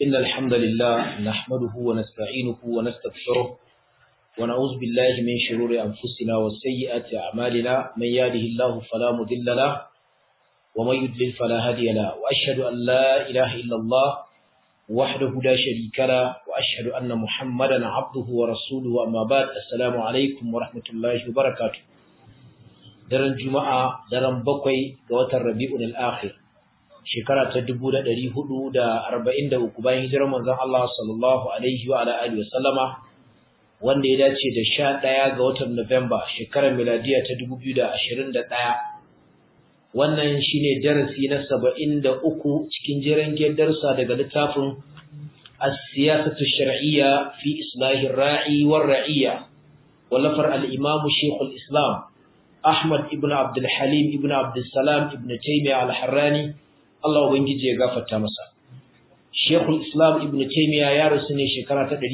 إن الحمد لله نحمده ونستعينه ونستغفره ونعوذ بالله من شرور أنفسنا وسيئات أعمالنا من يهده الله فلا مضل له ومن يضلل فلا هادي له وأشهد أن لا إله إلا الله وحده لا شريك له وأشهد أن محمدا عبده ورسوله أما بعد السلام عليكم ورحمة الله وبركاته daren juma'a daren bakwai ga watan rabi'ul akhir shekara ta 1443 bayan hijirar manzon Allah sallallahu alaihi wa ala alihi wasallama wanda ya dace da 11 ga watan Nuwamba shekarar miladiya ta 2021 wannan shine darasi na 73 cikin jiran darsa daga littafin as-siyasatu shar'iyya fi islahi ar-ra'i war-ra'iyya wallafar al-imam Sheikhul Islam Ahmad ibn Abdul Halim ibn Abdul Salam ibn Taymiyyah al-Harrani Allah ubangiji ya gafarta masa Sheikhul Islam ibn Taymiyyah ya rasu ne shekara ta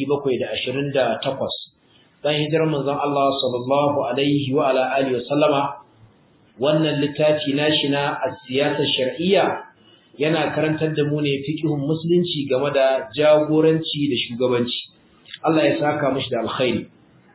728 bayan hijirar manzon Allah sallallahu alaihi wa ala alihi wa sallama wannan littafi nashi na as-siyasa shar'iyya yana karantar da mu ne fiqhun musulunci game da jagoranci da shugabanci Allah ya saka mishi da alkhairi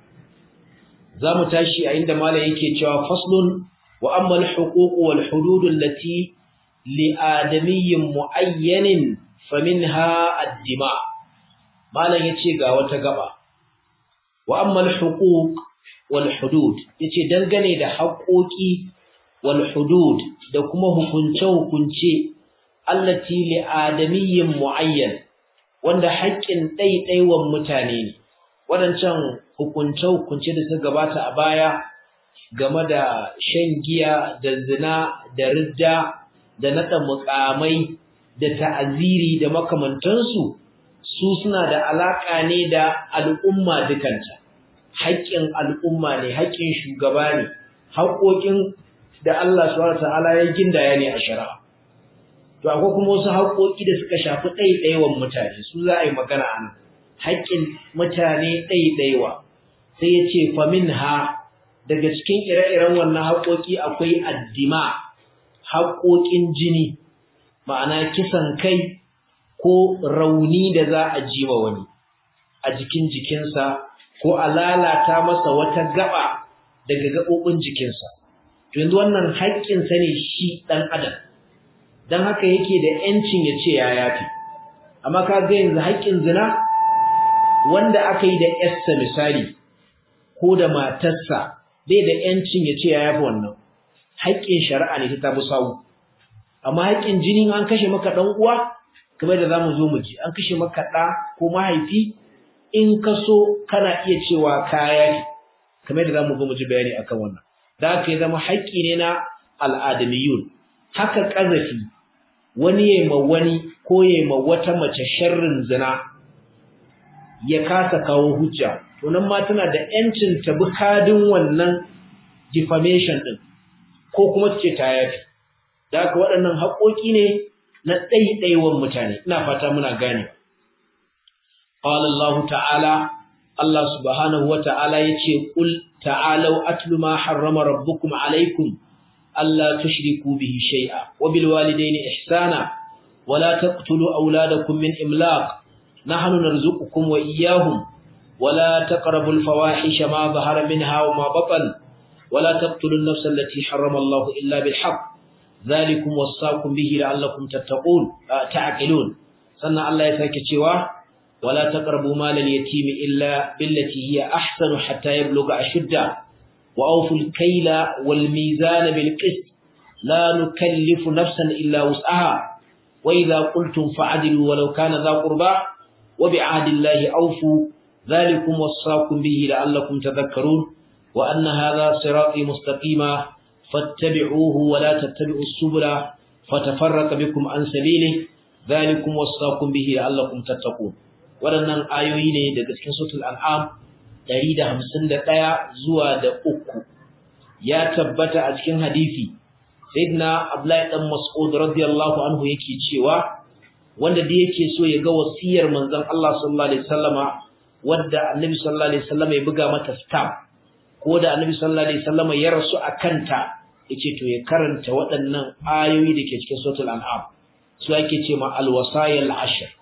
za mu tashi a inda malam yake cewa faslun wa amma al-huquq wal hudud allati li adamiyyin muayyanin faminha ad-dima malam yace ga wata gaba wa amma al-huquq wal hudud yace dangane da haƙoƙi wal hudud da kuma hukunce hukunce allati li adamiyyin muayyan wanda haƙƙin ɗaiɗaiwan mutane ne waɗancan hukunce-hukunce da suka gabata a baya game da shan giya da zina da ridda da naɗa mukamai da ta'aziri da makamantansu su suna da alaƙa ne da al'umma dukanta haƙƙin al'umma ne haƙƙin shugaba ne haƙoƙin da Allah subhanahu ta'ala ya gindaya ne a shari'a to akwai kuma wasu haƙoƙi da suka shafi ɗaiɗaiwan mutane su za a yi magana a nan haƙƙin mutane ɗaiɗaiwa sai ya ce famin ha daga cikin ire-iren wannan haƙoƙi akwai addima haƙoƙin jini ma'ana kisan kai ko rauni da za a ji wa wani a jikin jikinsa ko a lalata masa wata gaba daga gaɓoɓin jikinsa to yanzu wannan haƙƙinsa ne shi ɗan adam don haka yake da ‘yancin ya ce ya yafi amma ka ga yanzu haƙƙin zina wanda aka yi da ‘yarsa misali ko da matarsa bai da ‘yancin ya ce ya yafi wannan haƙƙin shari'a ne ta tafi sawu amma haƙƙin jini an kashe maka ɗan uwa kamar da za mu zo mu ji an kashe maka ɗa ko mahaifi in ka so kana iya cewa kaya ne kamar da za mu zo mu ji bayani akan wannan da haka ya zama haƙƙi ne na al'adamiyun haka ƙazafi wani ya ma wani ko ya ma wata mace sharrin zina ya kasa kawo hujja to nan ma tana da yancin ta bi kadin wannan defamation din ko kuma ce ta yafi da haka waɗannan haƙoƙi ne na ɗaiɗaiwan mutane ina fata muna gane qala Allah ta'ala Allah subhanahu wa ta'ala yace qul ta'alu atlu ma harrama rabbukum alaykum alla tushriku bihi shay'a wa bil walidayni ihsana wa la taqtulu awladakum min imlaq nahnu narzuqukum wa iyyahum ولا تقربوا الفواحش ما ظهر منها وما بطن ولا تقتلوا النفس التي حرم الله إلا بالحق ذلكم وصاكم به لعلكم تتقون تعقلون سنة الله يساك cewa ولا تقربوا مال اليتيم إلا بالتي هي أحسن حتى يبلغ أشده وأوفوا الكيل والميزان بالقسط لا نكلف نفسا إلا وسعها وإذا قلتم فعدلوا ولو كان ذا قربى وبعهد الله أوفوا ذلكم وصاكم به لعلكم تذكرون وأن هذا صراطي مستقيما فاتبعوه ولا تتبعوا السبل فتفرق بكم عن سبيله ذلكم وصاكم به لعلكم تتقون waɗannan ayoyi ne daga cikin suratul an'am 151 zuwa da uku ya tabbata a cikin hadisi sayyidina abdullahi dan mas'ud radiyallahu anhu yake cewa wanda da yake so ya ga wasiyar manzon Allah sallallahu alaihi wasallama wadda annabi sallallahu alaihi wasallam ya buga mata stamp ko da annabi sallallahu alaihi wasallam ya rasu akanta yace to ya karanta waɗannan ayoyi da ke cikin suratul an'am su ake ce ma alwasayil ashr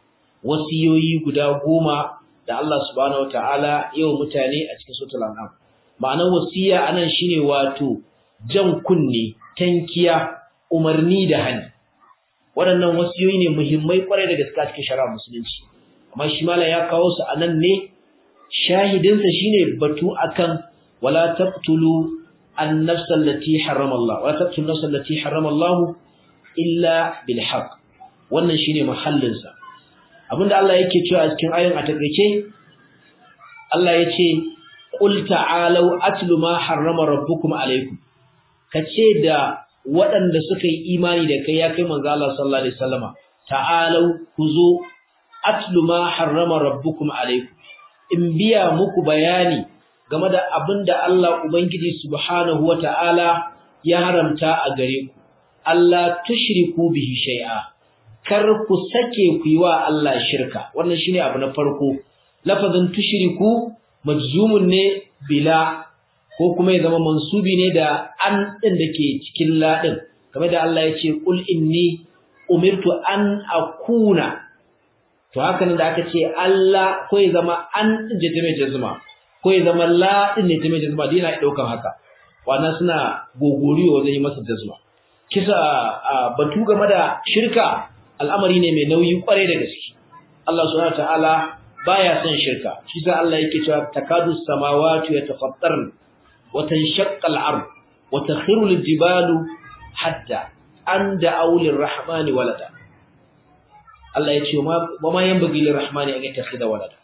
wasiyoyi guda goma da Allah subhanahu wataala yau mutane a cikin suratul an'am ma'anar wasiya anan shine wato jan kunne tankiya umarni da hani waɗannan wasiyoyi ne muhimmai kwarai da gaske a cikin shari'a musulunci amma shi mala ya kawo su anan ne shahidinsa shine batu akan wala taqtulu an-nafs allati harrama Allah wala taqtulu an-nafs allati harrama Allah illa bil haqq wannan shine mahallin sa abinda Allah yake cewa a cikin ayin a takeice Allah yace qul ta'alu atlu ma harrama rabbukum alaykum kace da waɗanda suka yi imani da kai ya kai manzo Allah sallallahu alaihi wasallama ta'alu kuzo atlu ma harrama rabbukum alaykum in biya muku bayani game da abinda Allah ubangiji subhanahu wata'ala ya haramta a gare ku Allah tushriku bihi shay'a kar ku sake ku yi wa Allah shirka wannan shine abu na farko lafazin tushriku majzumun ne bila ko kuma ya zama mansubi ne da an din dake cikin ladin kamar da Allah ya ce qul inni umirtu an akuna to haka nan da aka ce Allah ko ya zama an din je mai jazma ko ya zama la din ne ta mai jazma dina daukan haka wannan suna gogoriyo wajen yi masa jazma kisa batu game da shirka al'amari ne mai nauyi kwarai da gaske Allah subhanahu wataala baya son shirka shi sa Allah yake cewa takadu samawati yatafattarn wa tanshaqqa al-ard wa takhiru al-jibalu hatta an da'u lir-rahmani walada Allah yace ma ma yanbaghi lir-rahmani an yattakhidha walada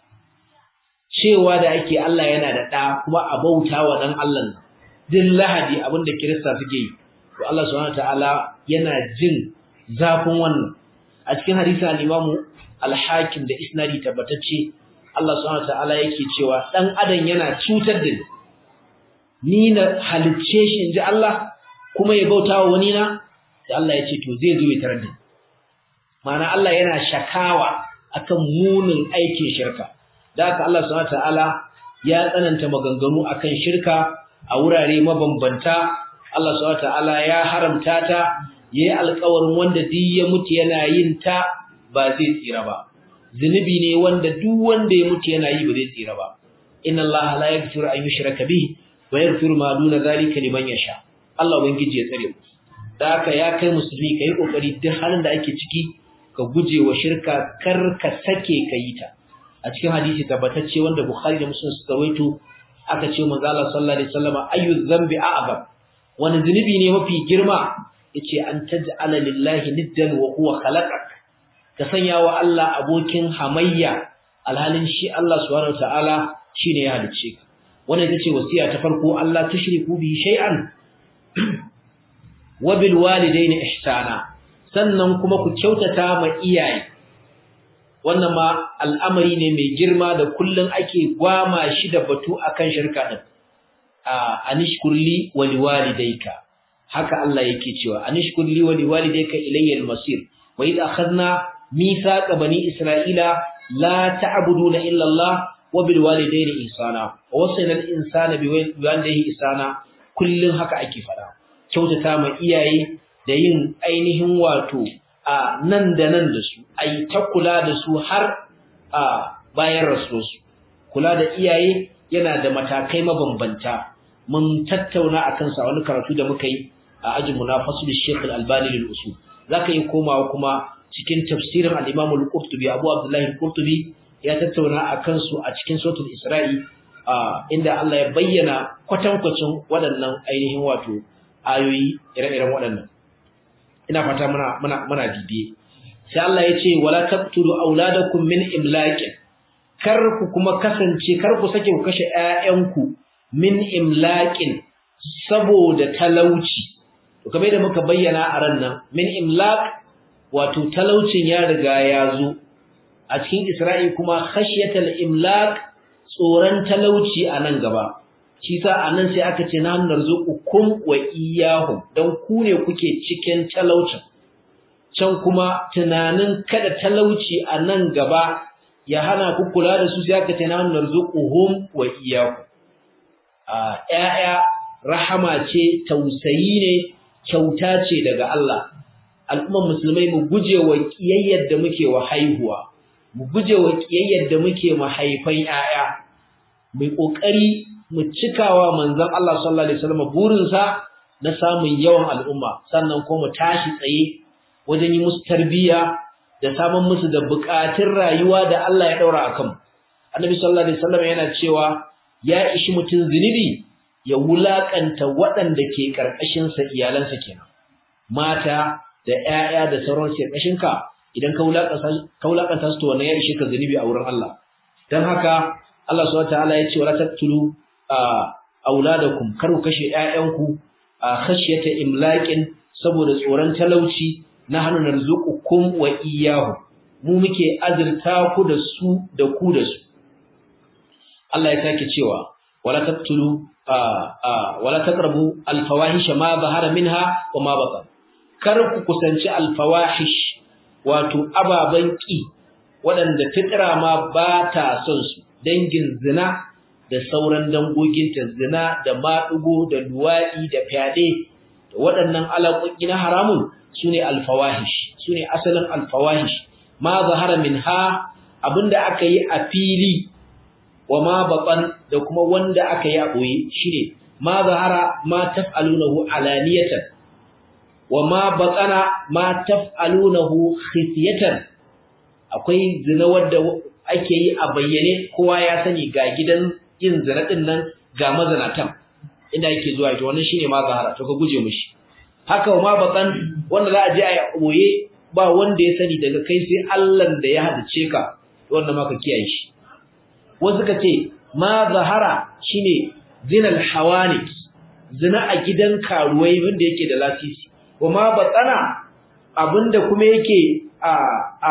cewa da ake Allah yana da da kuma a bautawa dan Allah nan din lahadi abinda kirista suke yi to Allah subhanahu wataala yana jin zafin wannan a cikin hadisi al-Imam al-Hakim da isnadi tabbatacce Allah subhanahu wataala yake cewa dan adam yana cutar da ni ni na halicce shi inji Allah kuma ya bautawa wani na sai Allah ya ce to zai zo ya tarar da ni ma'ana Allah yana shakawa akan munin aikin shirka da haka Allah subhanahu wataala ya tsananta maganganu akan shirka a wurare mabambanta Allah subhanahu wataala ya haramta ta yayi alƙawarin wanda duk ya mutu yana yin ta ba zai tsira ba zinubi ne wanda duk wanda ya mutu yana yi ba zai tsira ba inna Allah la yaghfiru an yushraka bihi wa yaghfiru ma duna zalika liman yasha Allah ubangiji ya tsare mu da haka ya kai musulmi kai kokari duk halin da ake ciki ka guje wa shirka kar ka sake ka yi ta a cikin hadisi tabbatacce wanda Bukhari da Muslim suka rawaito aka ce manzo Allah sallallahu alaihi wasallam ayu dhanbi a'zam wani zunubi ne mafi girma yace an taj'ala lillahi niddan wa huwa khalaqak ka sanya wa Allah abokin hamayya alhalin shi Allah subhanahu wataala shine ya halicce ka wannan ita ce wasiya ta farko Allah tushriku bi shay'an wa bil walidayni ihsana sannan kuma ku kyautata ma iyaye wannan ma al'amari ne mai girma da kullun ake gwama shi da batu akan shirka din anishkurli wa liwalidayka haka Allah yake cewa anishkurli wa liwalidayka ilayya al-masir wa idh akhadna mithaqa bani isra'ila la ta'buduna illa Allah wa bil walidayni ihsana wa wasayna al-insana bi walidayhi ihsana kullun haka ake fada kyautata ma iyaye da yin ainihin wato a nan da nan da su ai ta kula da su har a bayan rasuwarsu kula da iyaye yana da matakai mabambanta mun tattauna akan sa wani karatu da muka yi a ajin munafasul Sheikh Al-Albani lil usul zaka yi komawa kuma cikin tafsirin al-Imam Al-Qurtubi Abu Abdullah Al-Qurtubi ya tattauna akan su a cikin suratul Isra'i inda Allah ya bayyana kwatankwacin waɗannan ainihin wato ayoyi ire-iren waɗannan ina fata muna muna muna bibiye sai Allah ya ce wala taqtulu auladakum min imlaqin kar ku kuma kasance kar ku sake ku kashe ƴaƴanku min imlaqin saboda talauci to kamar da muka bayyana a ran nan min imlaq wato talaucin ya riga ya zo a cikin Isra'i kuma khashyatal imlaq tsoron talauci a nan gaba shi sa anan sai aka ce na narzuqukum wa iyyahum dan ku ne kuke cikin talaucin can kuma tunanin kada talauci a nan gaba ya hana ku kula da su sai aka ce na narzuquhum wa iyyahum a ƴaƴa rahama ce tausayi ne kyauta ce daga Allah al'umman musulmai mu guje wa kiyayyar da muke wa haihuwa mu guje wa kiyayyar da muke mahaifan 'ya'ya mu kokari mu cikawa manzon Allah sallallahu alaihi wasallam burinsa na samun yawan al'umma sannan kuma mu tashi tsaye wajen yi musu tarbiyya da samun musu da bukatun rayuwa da Allah ya daura akan Annabi sallallahu alaihi wasallam yana cewa ya ishi mutun zinubi ya wulakanta waɗanda ke karkashin sa iyalansa kenan mata da ƴaƴa da sauran su karkashin ka idan ka wulakanta ka wulakanta su to wannan ya ishi ka zinubi a wurin Allah dan haka Allah subhanahu wataala ya ce wala taqtulu auladakum kar ku kashe ƴaƴanku a khashyata imlaqin saboda tsoron talauci na hanu narzuqukum wa iyyahu mu muke azurta ku da su da ku da su Allah ya sake cewa wala taqtulu wala taqrabu alfawahisha ma zahara minha wa ma batan kar ku kusanci alfawahish wato ababan ki waɗanda fitra ma ba ta son su dangin zina da sauran dangoginta zina da maɗugo da luwaɗi da fyaɗe da waɗannan alaƙoƙi na haramun su ne alfawahish su ne asalin alfawahish ma zahara min ha abinda aka yi a fili wa ma baɓan da kuma wanda aka yi a ɓoye shi ne ma zahara ma taf'alunahu alaniyatan wa ma baƙana ma taf'alunahu khifyatan akwai zina wadda ake yi a bayyane kowa ya sani ga gidan yin zina din nan ga mazanatan inda yake zuwa ita wannan shine ma zahara to ka guje mishi haka ma bakan wanda za a je a boye ba wanda ya sani daga kai sai Allah da ya hadace ka wannan ma ka kiyaye shi wasu ka ce ma zahara shine zinal hawanik zina a gidan karuwai wanda yake da lasisi kuma batsana abinda kuma yake a a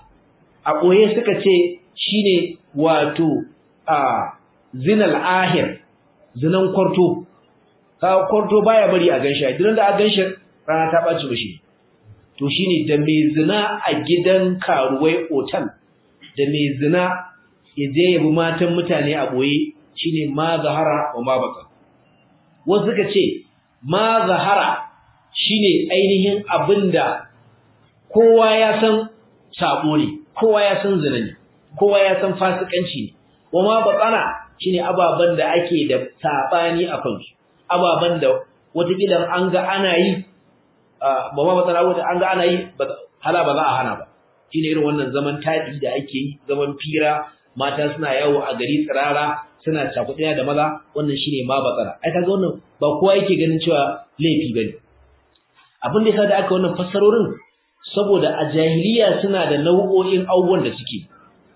a boye suka ce shine wato a zinal ahir zinan kwarto ka kwarto baya bari a ganshi idan da a ganshi rana ta baci mishi to shine da mai zina a gidan karuwai otal da mai zina ya je ya bi matan mutane a boye shine ma zahara wa ma baka wasu suka ce ma zahara shine ainihin abinda kowa ya san sabo ne kowa ya san zina ne kowa ya san fasikanci ne wa ma bakana shine ababan da ake da sabani a kansu ababan da wataƙila an ga ana yi ba ma matsala wata an ga ana yi hala ba za a hana ba shine irin wannan zaman taɗi da ake yi zaman fira mata suna yawo a gari tsirara suna cakuɗiya da maza wannan shine ma batsara ai kaga wannan ba kowa yake ganin cewa laifi bane abin da yasa da aka wannan fassarorin saboda a jahiliya suna da nau'o'in abubuwan da suke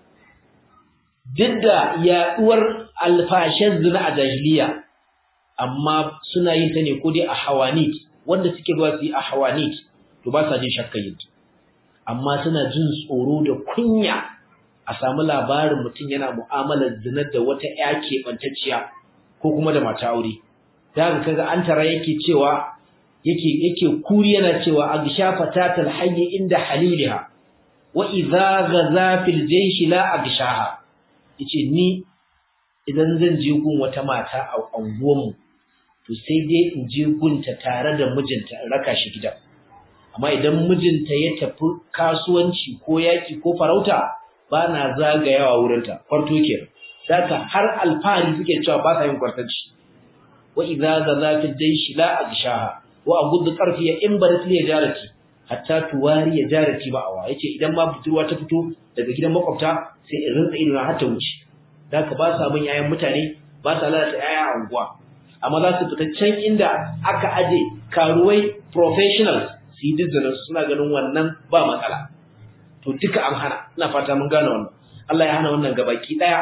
duk da yaɗuwar alfashen zina a jahiliya amma suna yin ta ne ko dai a hawanit wanda suke zuwa su yi a hawanit to ba sa jin shakka yin amma suna jin tsoro da kunya a samu labarin mutum yana mu'amalar zina da wata ƴa keɓantacciya ko kuma da mata aure da haka kaga an tara yake cewa yake yake kuri yana cewa agsha fatatal hayy inda haliliha wa idza ghaza fil jaysh la agshaha yace ni idan zan je gun wata mata a anguwanmu to sai dai in je gunta tare da mijinta in raka shi gida amma idan mijinta ya tafi kasuwanci ko yaki ko farauta ba na zagayawa wurinta kwarto kenan saka har alfahari suke cewa ba sa yin kwartanci wa idza zaza fi jaysh la agshaha wa agudd qarfi in barat li jarati hatta tuwari ya jarati ba awa yace idan ma budurwa ta fito daga gidan makwabta sai in rinsa ido har ta wuce da ka ba sa bin yayan mutane ba sa lalata yaya a unguwa amma za su fita can inda aka aje karuwai professionals su yi dizinin suna ganin wannan ba matsala to duka an hana ina fata mun gane wannan Allah ya hana wannan gabaki daya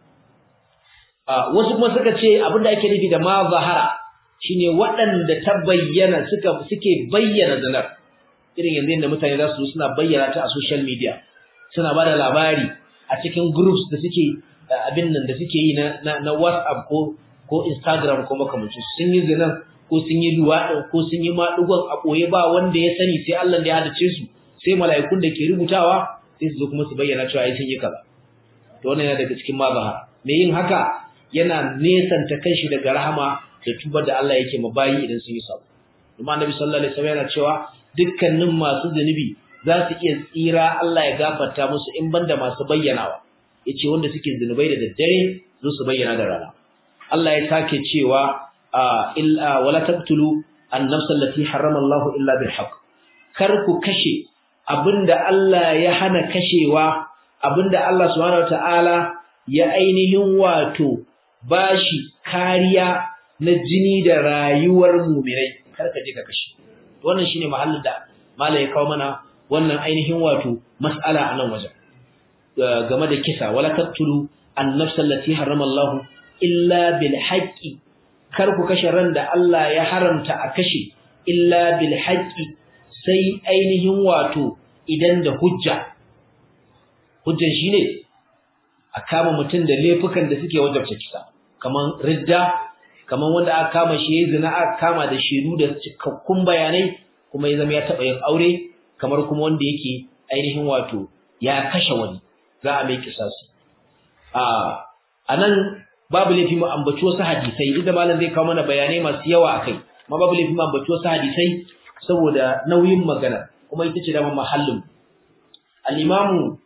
wasu kuma suka ce abin da ake nufi da ma zahara shine waɗanda ta bayyana suka suke bayyana zanar irin yanzu yadda mutane za su suna bayyana ta a social media suna ba da labari a cikin groups da suke abin nan da suke yi na na WhatsApp ko ko Instagram ko makamancin sun yi zinan ko sun yi luwaɗin ko sun yi maɗugon a ɓoye ba wanda ya sani sai Allah da ya hadace su sai mala'ikun da ke rubutawa sai su zo kuma su bayyana cewa ai sun yi kaza to wannan yana daga cikin mazahara me yin haka yana nesanta kanshi daga rahama da tubar da Allah yake ma bayi idan sun yi sabo kuma annabi sallallahu alaihi wasallam yana cewa dukkanin masu zunubi za su iya tsira Allah ya gafarta musu in banda masu bayyanawa yace wanda suke zinubai da daddare zo su bayyana da rana Allah ya sake cewa illa wala taqtulu an-nafs allati harrama Allah illa bil haqq kar ku kashe abinda Allah ya hana kashewa abinda Allah subhanahu wataala ya ainihin wato bashi kariya na jini da rayuwar mu'minai kar ka je ka kashe wannan shine mahallin da malai ya kawo mana wannan ainihin wato mas'ala a nan wajen game da kisa wala taqtulu an-nafs allati harrama Allah illa bil haqqi kar ku kashe ran da Allah ya haramta a kashe illa bil haqqi sai ainihin wato idan da hujja hujjan shine a kama mutum da laifukan da suke wajabta kisa kaman ridda kaman wanda aka kama shi yayin zina aka kama da shedu da cikakkun bayanai kuma ya zama ya taba yin aure kamar kuma wanda yake ainihin wato ya kashe wani za a mai kisasi a anan babu laifi mu ambaci wasu hadisai duk da malam zai kawo mana bayanai masu yawa akai amma babu laifi mu ambaci wasu hadisai saboda nauyin magana kuma ita ce dama mahallin al-imamu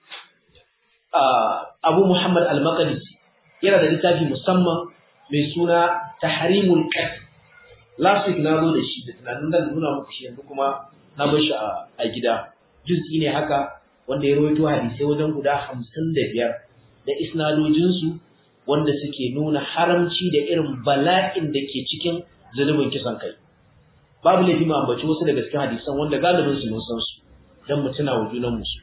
Abu Muhammad al-Maqdisi yana da littafi musamman mai suna Tahrimul Qatl last week na zo da shi da tunanin da nuna muku shi yanzu kuma na bar shi a gida juz'i ne haka wanda ya rawaito hadisai wajen guda 55 da isnadojinsu wanda suke nuna haramci da irin bala'in da ke cikin zunubin kisan kai babu laifi mu ambaci wasu daga cikin hadisan wanda galibin su mun san su dan mu tuna wa junan mu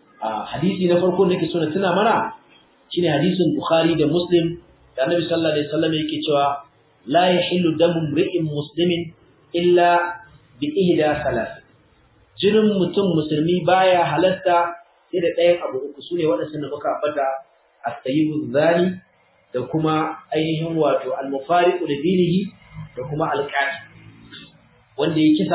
a hadisi na farko da nake so na tuna mana shine hadisin Bukhari da Muslim da Annabi sallallahu alaihi wasallam yake cewa la yahillu damu mri'in muslimin illa bi ihda salas jinin mutum musulmi baya halatta sai da ɗayan abu uku sune waɗannan da muka ambata at-tayyibu zani da kuma ainihin wato al-mufariqu li dinihi da kuma al-qati wanda ya kisa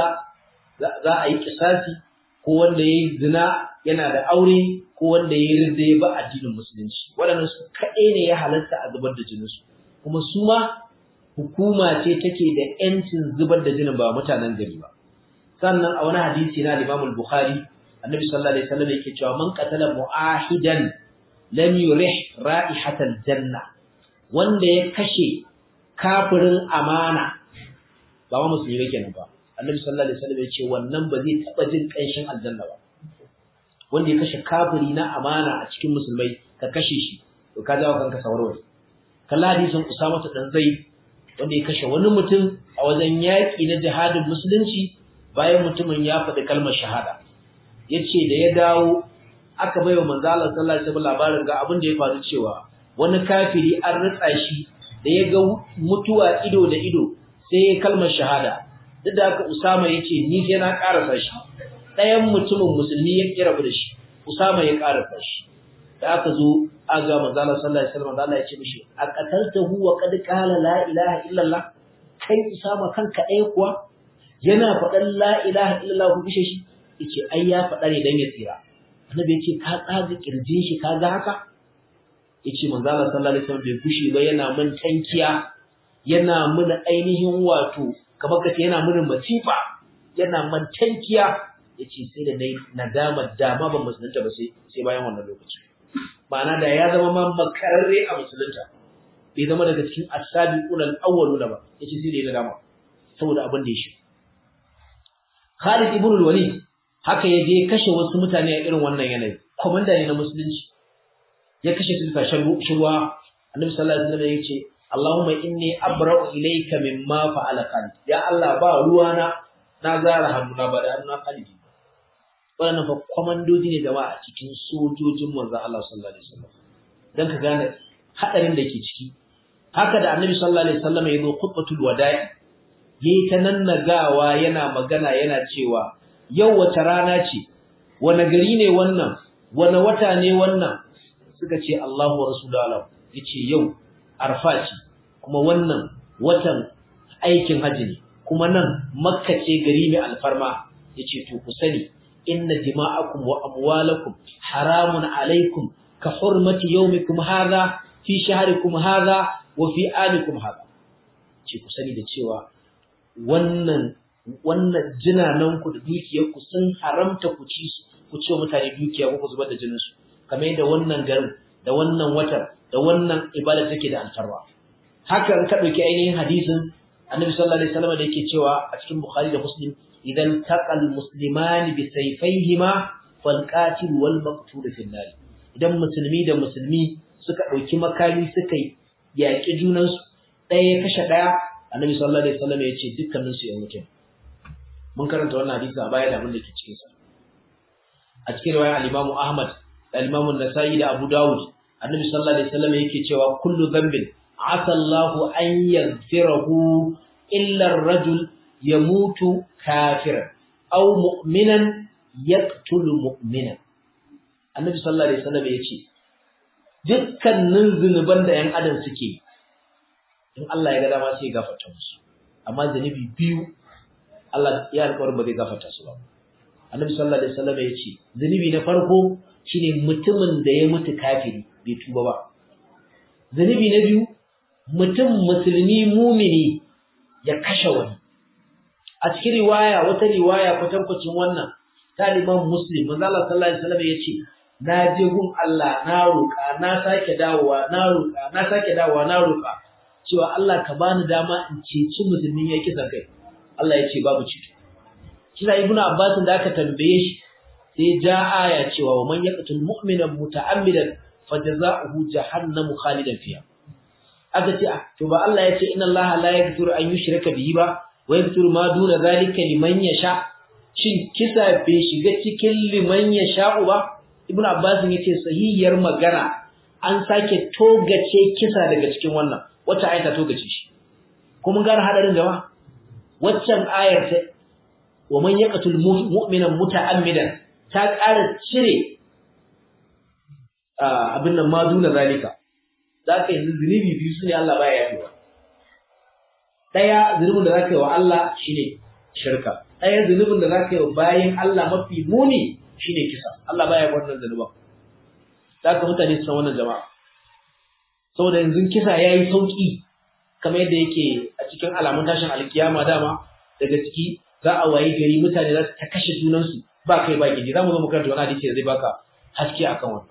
za a yi kisasi ko wanda ya yi zina yana da aure ko wanda ya yi rinda ya ba addinin musulunci waɗannan su kaɗai ne ya halatta a zubar da jininsu kuma su ma hukuma ce take da ‘yancin zubar da jinin ba mutanen gari ba sannan a wani hadisi na Imam Bukhari annabi sallallahu alaihi wasallam yake cewa man qatala mu'ahidan lam yurih ra'ihatal janna wanda ya kashe kafirin amana ba ma musulmi yake nan ba annabi sallallahu alaihi wasallam ya ce wannan ba zai taba jin kanshin aljanna ba wanda ya kashe kafiri na amana a cikin musulmai ka kashe shi to ka jawo kanka sawarwari kalla hadisin Usama dan Zaid wanda ya kashe wani mutum a wajen yaki na jihadin musulunci bayan mutumin ya faɗi kalmar shahada yace da ya dawo aka baiwa manzo Allah sallallahu alaihi wasallam labarin ga abin da ya faru cewa wani kafiri an ritsa shi da ya ga mutuwa ido da ido sai ya kalmar shahada duk da haka Usama yace ni sai na karasa shi ɗayan mutumin musulmi ya kira da shi Usama ya karasa shi da aka zo aga manzo Allah sallallahu alaihi wasallam Allah ya ce mishi aqataltahu wa qad qala la ilaha illa Allah kai Usama kanka ɗaya kuwa yana faɗan la ilaha illa Allah ku kishe shi yace ai ya faɗa ne dan ya tsira annabi yace ka tsaga kirjin shi ka ga haka yace manzo Allah sallallahu alaihi wasallam bai fushi ba yana mun tankiya yana mun ainihin wato kamar kace yana mun masifa yana mun tankiya yace sai da nayi nadama dama ban musulunta ba sai sai bayan wannan lokaci ma'ana da ya zama ma makararre a musulunta bai zama daga cikin as-sabiqun al-awwaluna ba yace sai da ya nadama saboda abin da ya shi Khalid ibn al-Walid haka ya je kashe wasu mutane a irin wannan yanayi komanda ne na musulunci ya kashe su bisa shirwa annabi sallallahu alaihi wasallam ya ce Allahumma inni abra'u ilayka mimma fa'ala Khalid ya Allah ba ruwana na zara hannuna ba da hannuna Khalid wannan fa komandoji ne jama'a a cikin sojojin manzon Allah sallallahu alaihi wasallam dan ka gane hadarin da ke ciki haka da annabi sallallahu alaihi wasallam ya zo khutbatul wada'i yayi ta nannagawa yana magana yana cewa yau wace rana ce wane gari ne wannan wane wata ne wannan suka ce Allahu wa rasuluhu yace yau arfa ce kuma wannan watan aikin haji ne kuma nan makka ce gari mai alfarma yace to ku sani inna dima'akum wa amwalakum haramun alaikum ka hurmati yawmikum hadha fi shahrikum hadha wa fi alikum hadha ce ku sani da cewa wannan wannan jinanan ku da dukiyar ku sun haramta ku ci su ku ce mutane dukiya ko ku zubar da jinin su kamar yadda wannan garin da wannan watan da wannan ibada take da alfarwa haka in ka dauki ainihin hadisin annabi sallallahu alaihi wasallam da yake cewa a cikin bukhari da muslim idan taqal muslimani bi sayfayhima fal qatil wal maqtul fi nar idan musulmi da musulmi suka dauki makami suka yaki junan su ɗaya ya kashe ɗaya annabi sallallahu alaihi wasallam ya ce dukkanin su yan mutum mun karanta wannan hadisi a baya da abin da ke cikin sa a cikin riwayar al-Imam Ahmad da al-Imam An-Nasa'i da Abu Dawud annabi sallallahu alaihi wasallam yake cewa kullu dhanbin asa Allahu an yaghfirahu illa ar-rajul yamutu kafiran aw mu'minan yaqtulu mu'minan annabi sallallahu alaihi wasallam yace dukkanin zunuban da yan adam suke in Allah ya ga dama sai ya gafarta musu amma zunubi biyu Allah ya alƙawarin ba zai gafarta su ba annabi sallallahu alaihi wasallam yace zunubi na farko shine mutumin da ya mutu kafiri bai tuba ba zunubi na biyu mutum musulmi mumini ya kashe wani a cikin riwaya wata riwaya kwatankwacin wannan ta liman muslim manzo Allah sallallahu alaihi wasallam yace na je gun Allah na roƙa na sake dawowa na roƙa na sake dawowa na roƙa cewa Allah ka bani dama in ceci musulmin ya kisa kai Allah ya ce babu cito kisa ibnu abbas da aka tambaye shi sai ja aya cewa wa man yaqtul mu'mina muta'ammidan fajaza'uhu jahannamu khalidan fiha aka ce to ba Allah ya ce inna Allah la yaghfiru an yushraka bihi ba wa yaghfiru ma duna zalika liman yasha shin kisa bai shiga cikin liman yasha ba ibnu abbas yace sahihiyar magana an sake togace kisa daga cikin wannan wacce ayata togace shi ko mun gane hadarin jama'a waccan ayar ta wa man yaqtul mu'mina muta'ammidan ta ƙara cire abin nan ma duna zalika zaka yi zunubi biyu sune Allah baya yafewa daya zunubin da zaka yi wa Allah shine shirka daya zunubin da zaka yi wa bayin Allah mafi muni shine kisa Allah baya wannan zanuba zaka mutane su san wannan jama'a saboda yanzu kisa yayi sauki kamar yadda yake a cikin alamun tashin alkiyama dama daga ciki za a wayi gari mutane za su ta kashe junansu ba kai ba gidi za mu zo mu karanta wani hadisi da zai baka haske akan wannan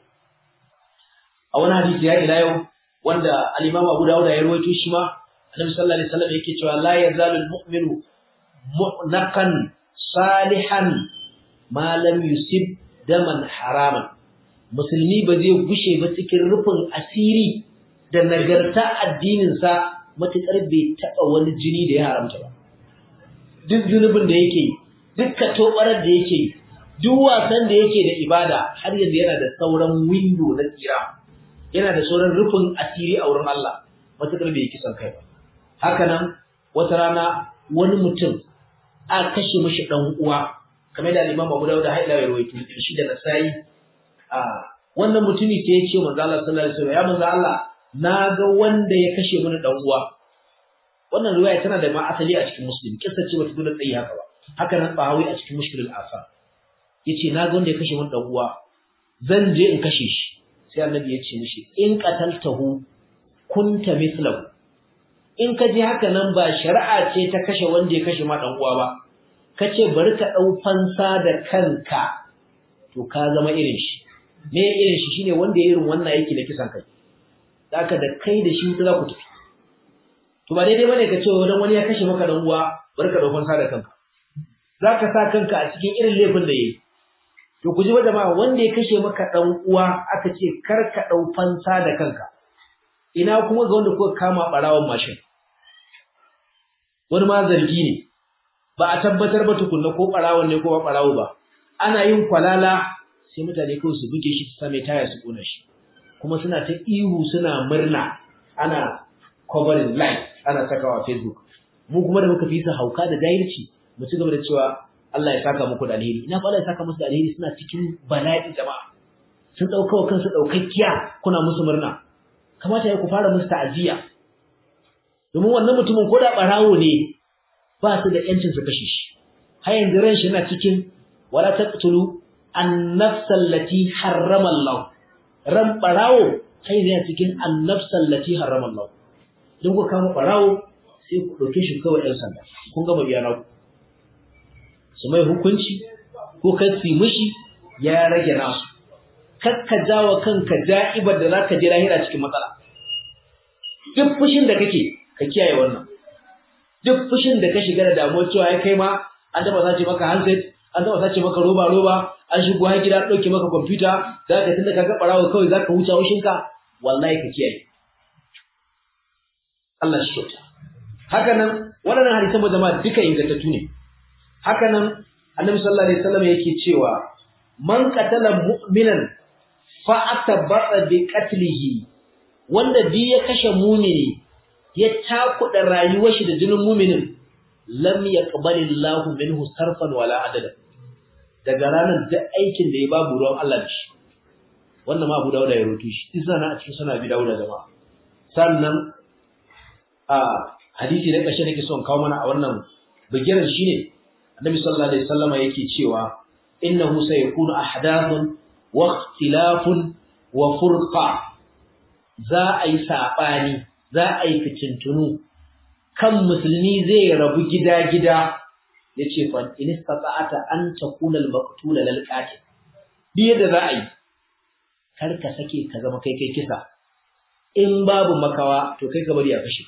a wani hadisi ya ila yau wanda al-Imam Abu Dawud ya rawaito shi ma Annabi sallallahu alaihi wasallam yake cewa la yazalu al-mu'minu mu'naqan salihan ma lam yusib daman haraman musulmi ba zai gushe ba cikin rufin asiri da nagarta addinin sa matukar bai taba wani jini da ya haramta ba duk zunubin da yake duk katobarar da yake duk wasan da yake da ibada har yanzu yana da sauran window na tsira yana da sauran rufin asiri a wurin Allah matakar bai kisan kai ba haka nan wata rana wani mutum a kashe mishi dan uwa kamar da Imam Abu Dawud haila ya rawaito shi da Nasa'i a wannan mutumi ke yace manzo Allah sallallahu alaihi wasallam ya manzo Allah na ga wanda ya kashe mini dan uwa wannan riwaya tana da ma asali a cikin Muslim kissa ce bata dole tsayi haka ba haka nan Bahawi a cikin Mushkilul Asar yace na ga wanda ya kashe min dan uwa zan je in kashe shi sai annabi ya ce mishi in qataltahu kunta mithlahu in ka ji haka nan ba shari'a ce ta kashe wanda ya kashe ma dan uwa ba kace bari ka dau fansa da kanka to ka zama irin shi me irin shi shine wanda ya irin wannan yake da kisan kai zaka da kai da shi za ku tafi to ba daidai bane ka ce dan wani ya kashe maka dan uwa bari ka dau fansa da kanka zaka sa kanka a cikin irin laifin da yayi to ku ji ba jama'a wanda ya kashe maka dan uwa aka ce kar ka dau fansa da kanka ina kuma ga wanda kuka kama barawan mashin wani ma zargi ne ba a tabbatar ba tukunna ko barawon ne ko ba barawo ba ana yin kwalala sai mutane kawai su buge shi su same taya su kona shi kuma suna ta ihu suna murna ana covering live ana sakawa facebook mu kuma da muka fi su hauka da jahilci mu ci gaba da cewa Allah ya saka muku da alheri ina fa Allah ya saka musu da alheri suna cikin bala'i jama'a sun dauka wa kansu daukakkiya kuna musu murna kamata ya ku fara musu ta'aziyya domin wannan mutumin ko da barawo ne ba su da yancin su kashe shi har yanzu ran shi yana cikin wala taqtulu an-nafs allati harrama Allah ran barawo sai yana cikin an-nafs allati harrama Allah don ku kama barawo sai ku dauke shi kawai ɗan sanda kun gama biya na su mai hukunci ko kan su mishi ya rage nasu kakka jawo kanka da'ibar da zaka je lahira cikin matsala duk fushin da kake ka kiyaye wannan duk fushin da ka shiga da damuwar cewa ya kai ma an taba sace maka handset an taba sace maka roba roba an shigo har gida dauke maka computer zaka tunda ka ga barawo kawai zaka huta haushinka wallahi ka kiyaye Allah shi kyauta haka nan waɗannan hadisan ba jama'a duka ingantattu ne haka nan annabi sallallahu alaihi wasallam yake cewa man qatala mu'minan fa atabata bi qatlihi wanda bi ya kashe mumini ya takuda rayuwar shi da jinin muminin lam yaqbali Allahu minhu sarfan wala adala daga ranar duk aikin da ya babu ruwan Allah da shi wannan ma Abu Dawud ya rubuto shi isa na a cikin sana bi Dawud jama'a sannan a hadisi da ƙarshe nake son kawo mana a wannan bigiran shine Annabi sallallahu alaihi wasallam yake cewa innahu sayakunu ahdathun wa ikhtilafun wa furqa za a yi sabani za a yi fitintunu kan musulmi zai rabu gida-gida yace fa in istata'ata an takuna al-maqtula lil qatil biye da za a yi kar ka sake ka zama kai kai kisa in babu makawa to kai ka bari a kashe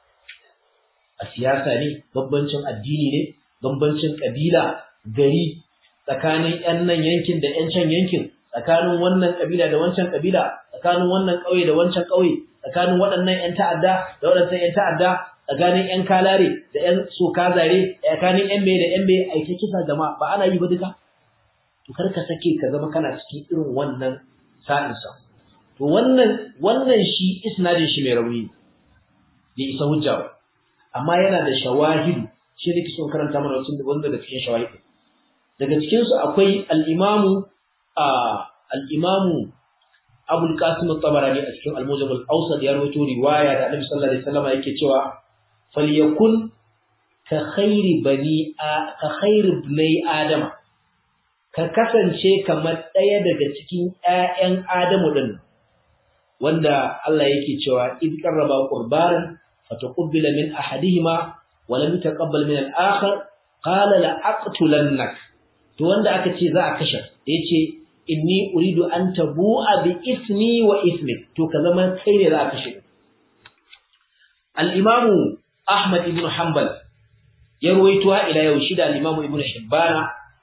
a siyasa ne bambancin addini ne bambancin kabila gari tsakanin yan nan yankin da yan can yankin tsakanin wannan kabila da wancan kabila tsakanin wannan ƙauye da wancan ƙauye tsakanin waɗannan yan ta'adda da waɗannan yan ta'adda tsakanin yan kalare da yan soka zare tsakanin yan mai da yan mai aike kisa jama'a ba ana yi ba duka to kar ka sake ka zama kana cikin irin wannan sa'insa to wannan wannan shi isnadin shi mai rauni ne isa hujja ba amma yana da shawahidu shi ne kisan karanta mana wacin wanda da cikin shawahidu daga cikin su akwai al-imamu al-imamu Abul Qasim at-Tabarani a cikin Al-Mujam al-Awsat ya rawaito riwaya da Annabi sallallahu alaihi wasallam yake cewa falyakun ka khairi bani ka khairi bani adama ka kasance kamar ɗaya daga cikin ƴaƴan Adamu din wanda Allah yake cewa id qarraba qurbanan fataqabbala min ahadihima wa lam yataqabbal min al-akhar qala la aqtulannak to wanda aka ce za a kashe yace inni uridu an tabu'a bi ismi wa ismik to ka zama kai ne za a kashe al-imamu Ahmad ibn Hanbal ya ruwaito ila yau shi da al-imamu Ibn Hibbana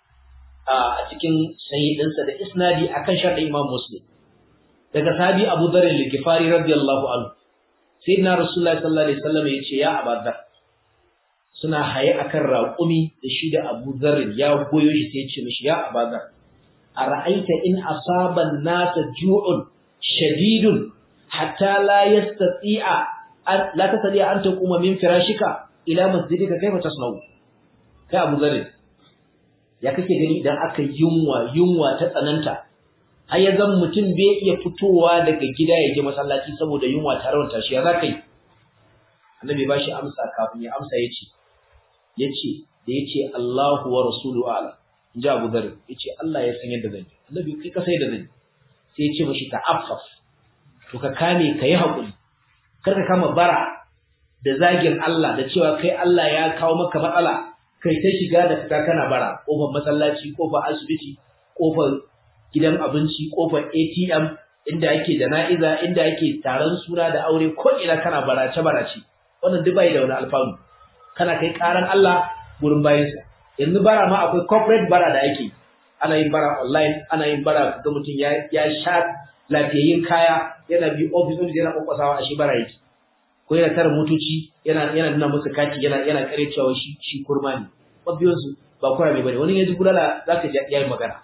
a cikin sahihinsa da isnadi akan sharhin Imam Muslim daga sahabi Abu Dharr al-Ghifari radiyallahu anhu sayyidina Rasulullahi sallallahu alaihi wasallam yace ya Abu Dharr suna haye akan raƙumi da shi da Abu Dharr ya goyo shi sai ya ce mishi ya Abu Dharr ara'aita in asaba an-nasa ju'un shadidun hatta la yastati'a la tastati'a an taquma min firashika ila masjidika kaifa tasna'u kai Abu Dharr ya kake gani idan aka yunwa yunwa ta tsananta har ya zan mutum bai iya fitowa daga gida ya je masallaci saboda yunwa ta rawanta shi ya za ka yi annabi ba shi amsa kafin ya amsa ya ce ya ce da ya ce Allahu wa rasulu ala in ji Abu Dharr ya ce Allah ya san yadda zan yi annabi kai ka sai da zan yi sai ya ce mashi ta'affaf to ka kame ka yi haƙuri kar ka kama bara da zagin Allah da cewa kai Allah ya kawo maka matsala kai ta shiga da fita kana bara kofar masallaci kofar asibiti kofar gidan abinci kofar ATM inda ake jana'iza inda ake taron suna da aure ko ina kana barace barace wannan duk bai da wani alfanu kana kai karan Allah gurin bayansa yanzu bara ma akwai corporate bara da ake ana yin bara online ana yin bara ga mutum ya ya sha lafiyayyin kaya yana bi office office yana kokwasawa a shi bara yake ko yana tara motoci yana yana nuna musu kati yana yana kare cewa shi shi kurma ne mabiyan su ba kura mai bane wani yaji bulala zaka ji yayi magana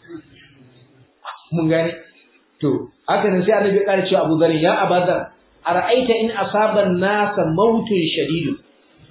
mun gane to haka nan sai annabi ya kare cewa Abu Dharr ya Abadar ara'aita in asaba an-nasa mautun shadidun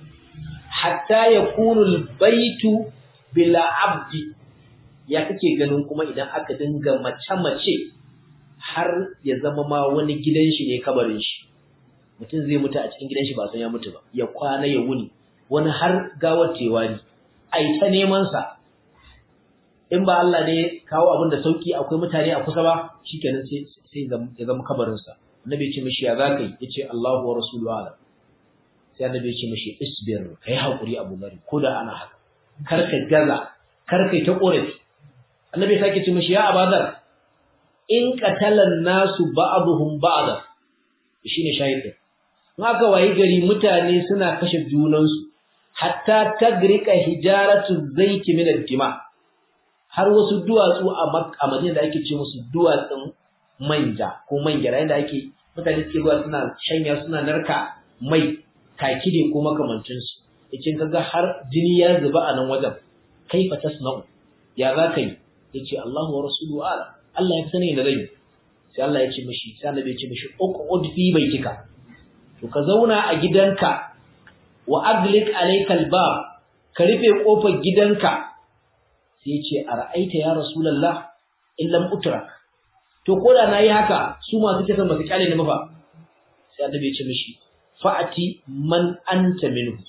hatta yakunu al-baytu bila abdi ya kake ganin kuma idan aka dinga mace mace har ya zama ma wani gidan shi ne kabarin shi mutum zai mutu a cikin gidan shi ba san ya mutu ba ya kwana ya wuni wani har gawar tewa ne ai ta neman sa in ba Allah ne kawo abin da sauki akwai mutane a kusa ba shikenan sai sai ya zama kabarin sa annabi ya ce mishi ya zaka yi yace Allahu wa rasuluhu ala sai annabi ya ce mishi isbir kai hakuri Abu Bakar ko da ana haka kar ka gaza kar kai ta korafi annabi ya sake ce mishi ya abadar in qatalan nasu ba'dhum ba'da shine shahidin in aka wayi gari mutane suna kashe junansu hatta tagrika hijaratu zaiti min ad-dima har wasu duwatsu a Madina da ake ce musu duwatsun manja ko mangyara inda ake mutane suke zuwa suna shanya suna narka mai kakide ko makamancin su yace kaga har jini ya zuba a nan wajen kaifa tasna'u ya za ka yi yace Allahu wa rasuluhu ala Allah ya sani da zai sai Allah ya ce mishi sai Annabi ya ce mishi uqud fi baitika to ka zauna a gidanka wa aglik alaykal bab ka rufe kofar gidanka sai ya ce ara'aita ya rasulullah in lam utrak to koda nayi haka su masu kisa masu kyale ne mafa sai Annabi ya ce mishi fa'ati man anta minhu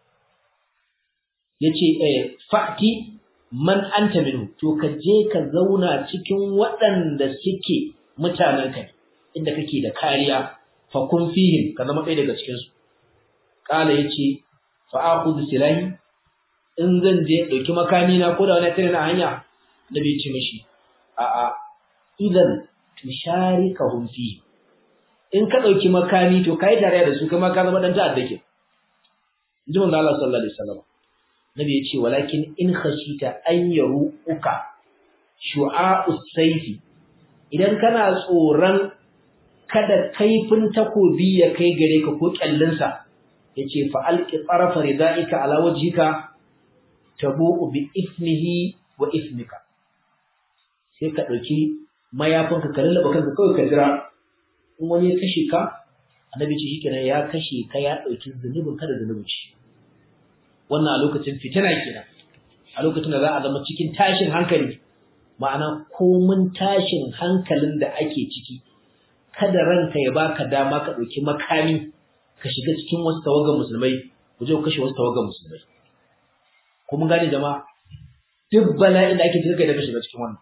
yace eh fa'ati man anta minhu to ka je ka zauna cikin waɗanda suke mutanen ka inda kake da kariya fa kun fihim ka zama ɗaya daga cikin su kala yace fa akhudhu silahi in zan je dauki makami na ko da wani tare na hanya da bai ce mishi a a idan tusharikahum fi in ka dauki makami to kai tare da su kuma ka zama dan ta'adda ke inji manzo Allah sallallahu alaihi wasallam nabi ya ce walakin in khashita an yaruka shu'a'us sayfi idan kana tsoron kada kaifin takobi ya kai gare ka ko kyallinsa yace fa alqi tarafa ridaika ala wajhika tabu'u bi ismihi wa ismika sai ka dauki mayafinka ka lallaba kanka kawai ka jira in wani ya kashe ka annabi ce shikenan ya kashe ka ya dauki zunubin ka da zunubin shi wannan a lokacin fitina kenan a lokacin da za a zama cikin tashin hankali ma'ana komun tashin hankalin da ake ciki kada ranka ya baka dama ka ɗauki makami ka shiga cikin wasu tawagan musulmai ku je ku kashe wasu tawagan musulmai ko mun gane jama'a duk bala'in da ake ciki kai da ka shiga cikin wannan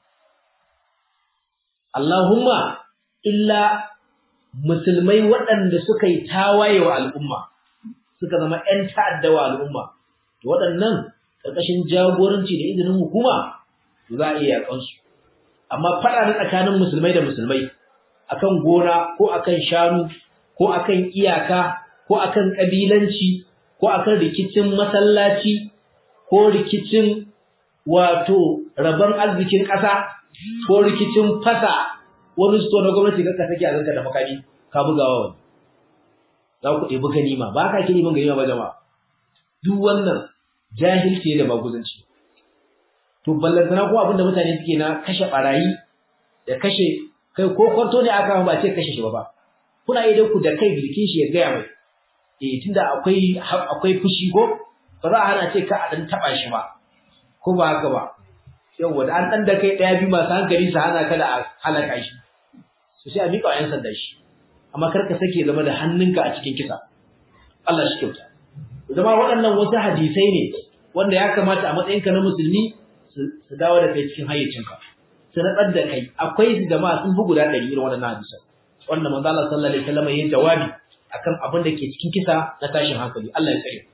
Allahumma illa musulmai waɗanda suka yi tawaye wa al'umma suka zama ‘yan ta'adda wa al'umma to waɗannan ƙarƙashin jagoranci da izinin hukuma to za a iya yaƙansu amma faɗa na tsakanin musulmai da musulmai akan gona ko akan shanu ko akan iyaka ko akan ƙabilanci ko akan rikicin masallaci ko rikicin wato rabon arzikin ƙasa ko rikicin fasa wani sto na gwamnati kanka take a zanka da makami ka bugawa wani za ku ɗebi ganima ba ka kiri min ganima ba jama'a duk wannan jahilci da maguzanci to ballantana ko abinda mutane suke na kashe barayi da kashe kai ko kwanto ne aka ba ce kashe shi ba ba kuna yi da ku da kai bilkin shi ya gaya mai eh tunda akwai akwai fushi ko ba za a hana ce ka a dan taba shi ba ko ba haka ba yawa da an dan da kai daya bi masu hankali su hana ka da a halaka shi su sai a miƙa wa 'yan sanda shi amma kar ka sake zama da hannunka a cikin kisa Allah shi kyauta zama waɗannan wasu hadisai ne wanda ya kamata a matsayinka na musulmi su dawo da kai cikin hayyacinka su natsar da kai akwai su jama'a sun fi guda ɗari irin waɗannan hadisai wanda manzo Allah sallallahu alaihi wasallam yayin jawabi akan abin da ke cikin kisa na tashin hankali Allah ya tsare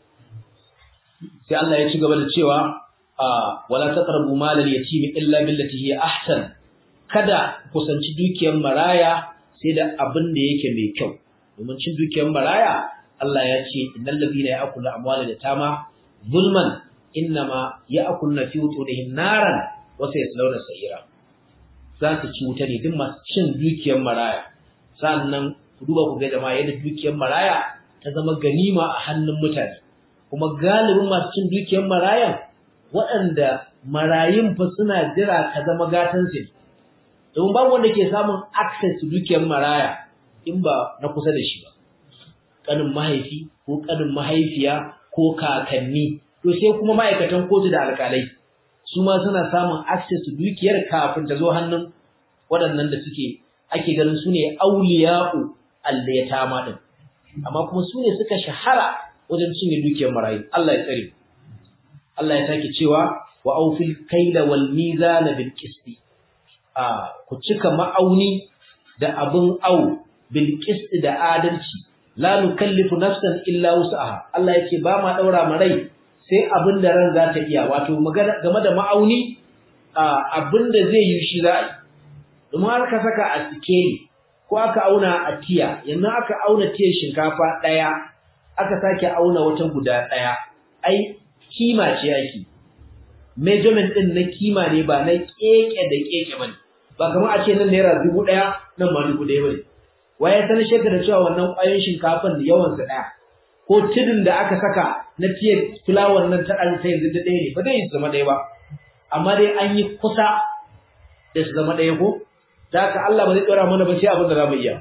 sai Allah ya ci gaba da cewa wala taqrabu malal yatim illa billati hiya ahsan kada kusanci dukiyar maraya sai da abin da yake mai kyau domin cin dukiyar maraya Allah ya ce innal ladina ya'kulu amwala yatama zulman innama ya'kuluna fi wutunihim naran wa sayaslawna sa'ira za su ci wuta ne duk masu cin dukiyar maraya sannan ku duba ku ga jama'a yadda dukiyar maraya ta zama ganima a hannun mutane kuma galibin masu cin dukiyar marayan waɗanda marayun fa suna jira ka zama gatan su domin babu wanda ke samun access to dukiyar maraya in ba na kusa da shi ba kanin mahaifi ko kanin mahaifiya ko kakanni to sai kuma ma'aikatan kotu da alƙalai su ma suna samun access to dukiyar kafin ta zo hannun waɗannan da suke ake ganin su ne auliya'u allayatama din amma kuma su ne suka shahara wajen cinye dukiyar marayu Allah ya tsare Allah ya sake cewa wa aufil kaila wal mizana bil qisti a ku cika ma'auni da abun au bil qisti da adalci la nukallifu nafsan illa wus'aha Allah yake ba ma daura ma rai sai abin da ran za ta iya wato game da ma'auni abin da zai yi shi za a yi domin har ka saka a sikeli ko aka auna a tiya yanzu aka auna tiyar shinkafa ɗaya aka sake auna wata guda ɗaya ai kima ce ake measurement ɗin na kima ne ba na keke da keke ba ne ba kamar a ce nan naira dubu ɗaya nan ma dubu ɗaya ba ne waye sanar shekar da cewa wannan ƙwayoyin shinkafan yawansa ɗaya ko tudun da aka saka na tiyar fulawar nan ta ɗan ta yanzu da ɗaya ne ba zai zama ɗaya ba amma dai an yi kusa da su zama ɗaya ko da haka Allah ba zai ɗora mana ba sai abin da za mu iya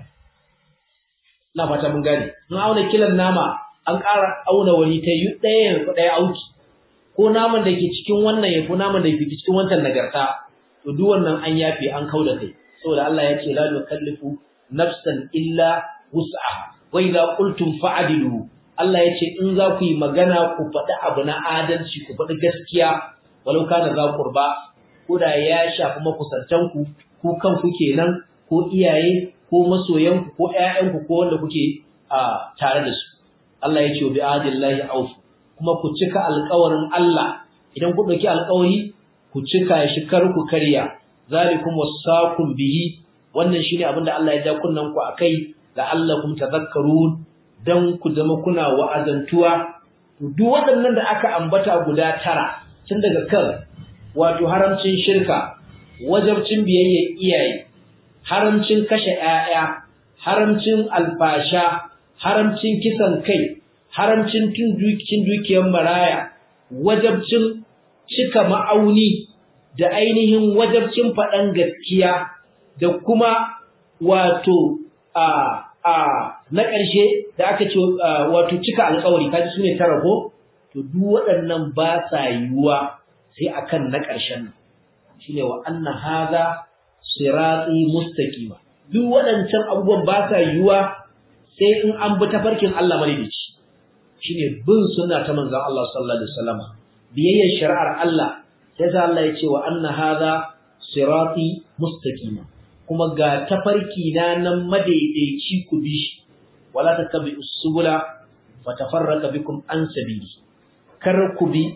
ina fata mun gane mun auna kilan nama an ƙara auna wani ta yi ɗaya yanzu ɗaya auki ko naman da ke cikin wannan ya ko naman da ke cikin wancan nagarta to duk wannan an yafe an kauda kai saboda Allah ya ce la nukallifu nafsan illa wus'aha wa idza qultum fa'dilu Allah ya ce in za ku yi magana ku faɗi abu na adalci ku faɗi gaskiya walau kana za qurba ko da ya shafi makusantanku ku kanku kenan ko iyaye ko masoyanku ko ƴaƴanku ko wanda kuke a tare da su Allah ya ce bi adillahi auf kuma ku cika alƙawarin Allah idan ku dauki alƙawari ku cika shi kar ku karya zalikum wasaqum bihi wannan shine abin da Allah ya ja kunnan ku akai la'allakum tadhakkarun dan ku zama kuna wa'azantuwa duk waɗannan da aka ambata guda tara tun daga kan wato haramcin shirka wajabcin biyayya iyaye haramcin kashe ƴaƴa haramcin alfasha haramcin kisan kai haramcin tun dukin dukiyar maraya wajabcin cika ma'auni da ainihin wajabcin faɗan gaskiya da kuma wato a a na ƙarshe da aka ce wato cika alƙawari kaji sune tara ko to duk waɗannan ba sa yiwuwa sai akan na ƙarshen nan shine wa anna hadha sirati mustaqima duk waɗancan abubuwan ba sa yiwuwa sai in an bi tafarkin Allah madaidaici shine bin sunna ta manzon Allah sallallahu alaihi wasallam biyayyar shari'ar Allah sai Allah ya ce wa anna hadha sirati mustaqima kuma ga tafarki na nan madaidaici ku bi shi wala tatabi usbula fatafarraqa bikum an sabili kar ku bi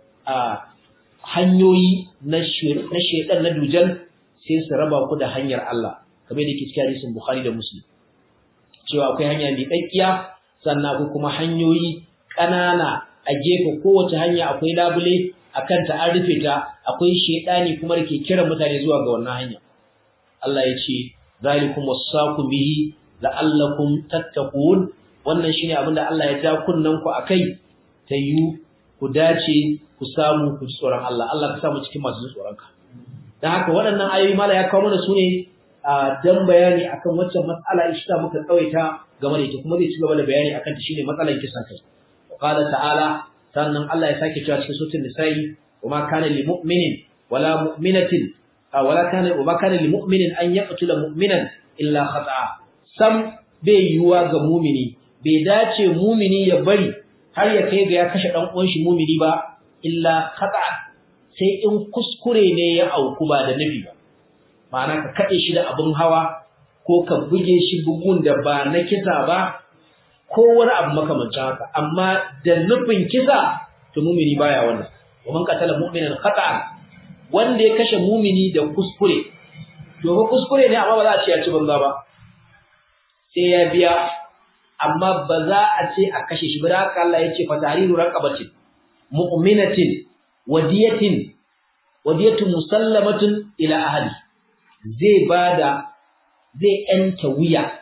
a hanyoyi na na shedan na dujal sai su raba ku da hanyar Allah kamar yadda ke cikin hadisin Bukhari da Muslim cewa akwai hanya mai kakkiya sannan akwai kuma hanyoyi ƙanana a gefe kowace hanya akwai labule akan ta an rufe ta akwai shedani kuma da ke kiran mutane zuwa ga wannan hanya Allah ya ce zalikum wasaqu bihi la'allakum tattaqun wannan shine abinda Allah ya ja kunnan ku akai ta yi ku dace ku samu ku tsoron Allah Allah ka samu cikin masu tsoron ka dan haka waɗannan ayoyi mala ya kawo mana su ne dan bayani akan waccan mas'ala ishta muka tsawaita game da ita kuma zai ci gaba da bayani akan ta shine matsalar kisan kai qala ta'ala sannan Allah ya sake cewa cikin suratul nisa'i wama kana lil mu'minin wala mu'minatin wala kana wama kana lil mu'minin an yaqtula mu'minan illa khata'a sam bai yiwa ga mu'mini bai dace mu'mini ya bari har ya kai ga ya kashe dan uwan shi mu'mini ba illa khata'a sai in kuskure ne ya auku ba da nufi ba ma'ana ka kade shi da abun hawa ko ka buge shi bugun da ba na kisa ba ko wani abu makamancin haka amma da nufin kisa to mumini baya wannan wa man qatala mu'minan khata wanda ya kashe mumini da kuskure to ba kuskure ne amma ba za a ce ya ci banza ba sai ya biya amma ba za a ce a kashe shi ba da haka Allah ya ce fa tahriru raqabatin mu'minatin wadiyatin wadiyatun musallamatun ila ahli zai bada zai yanta wuya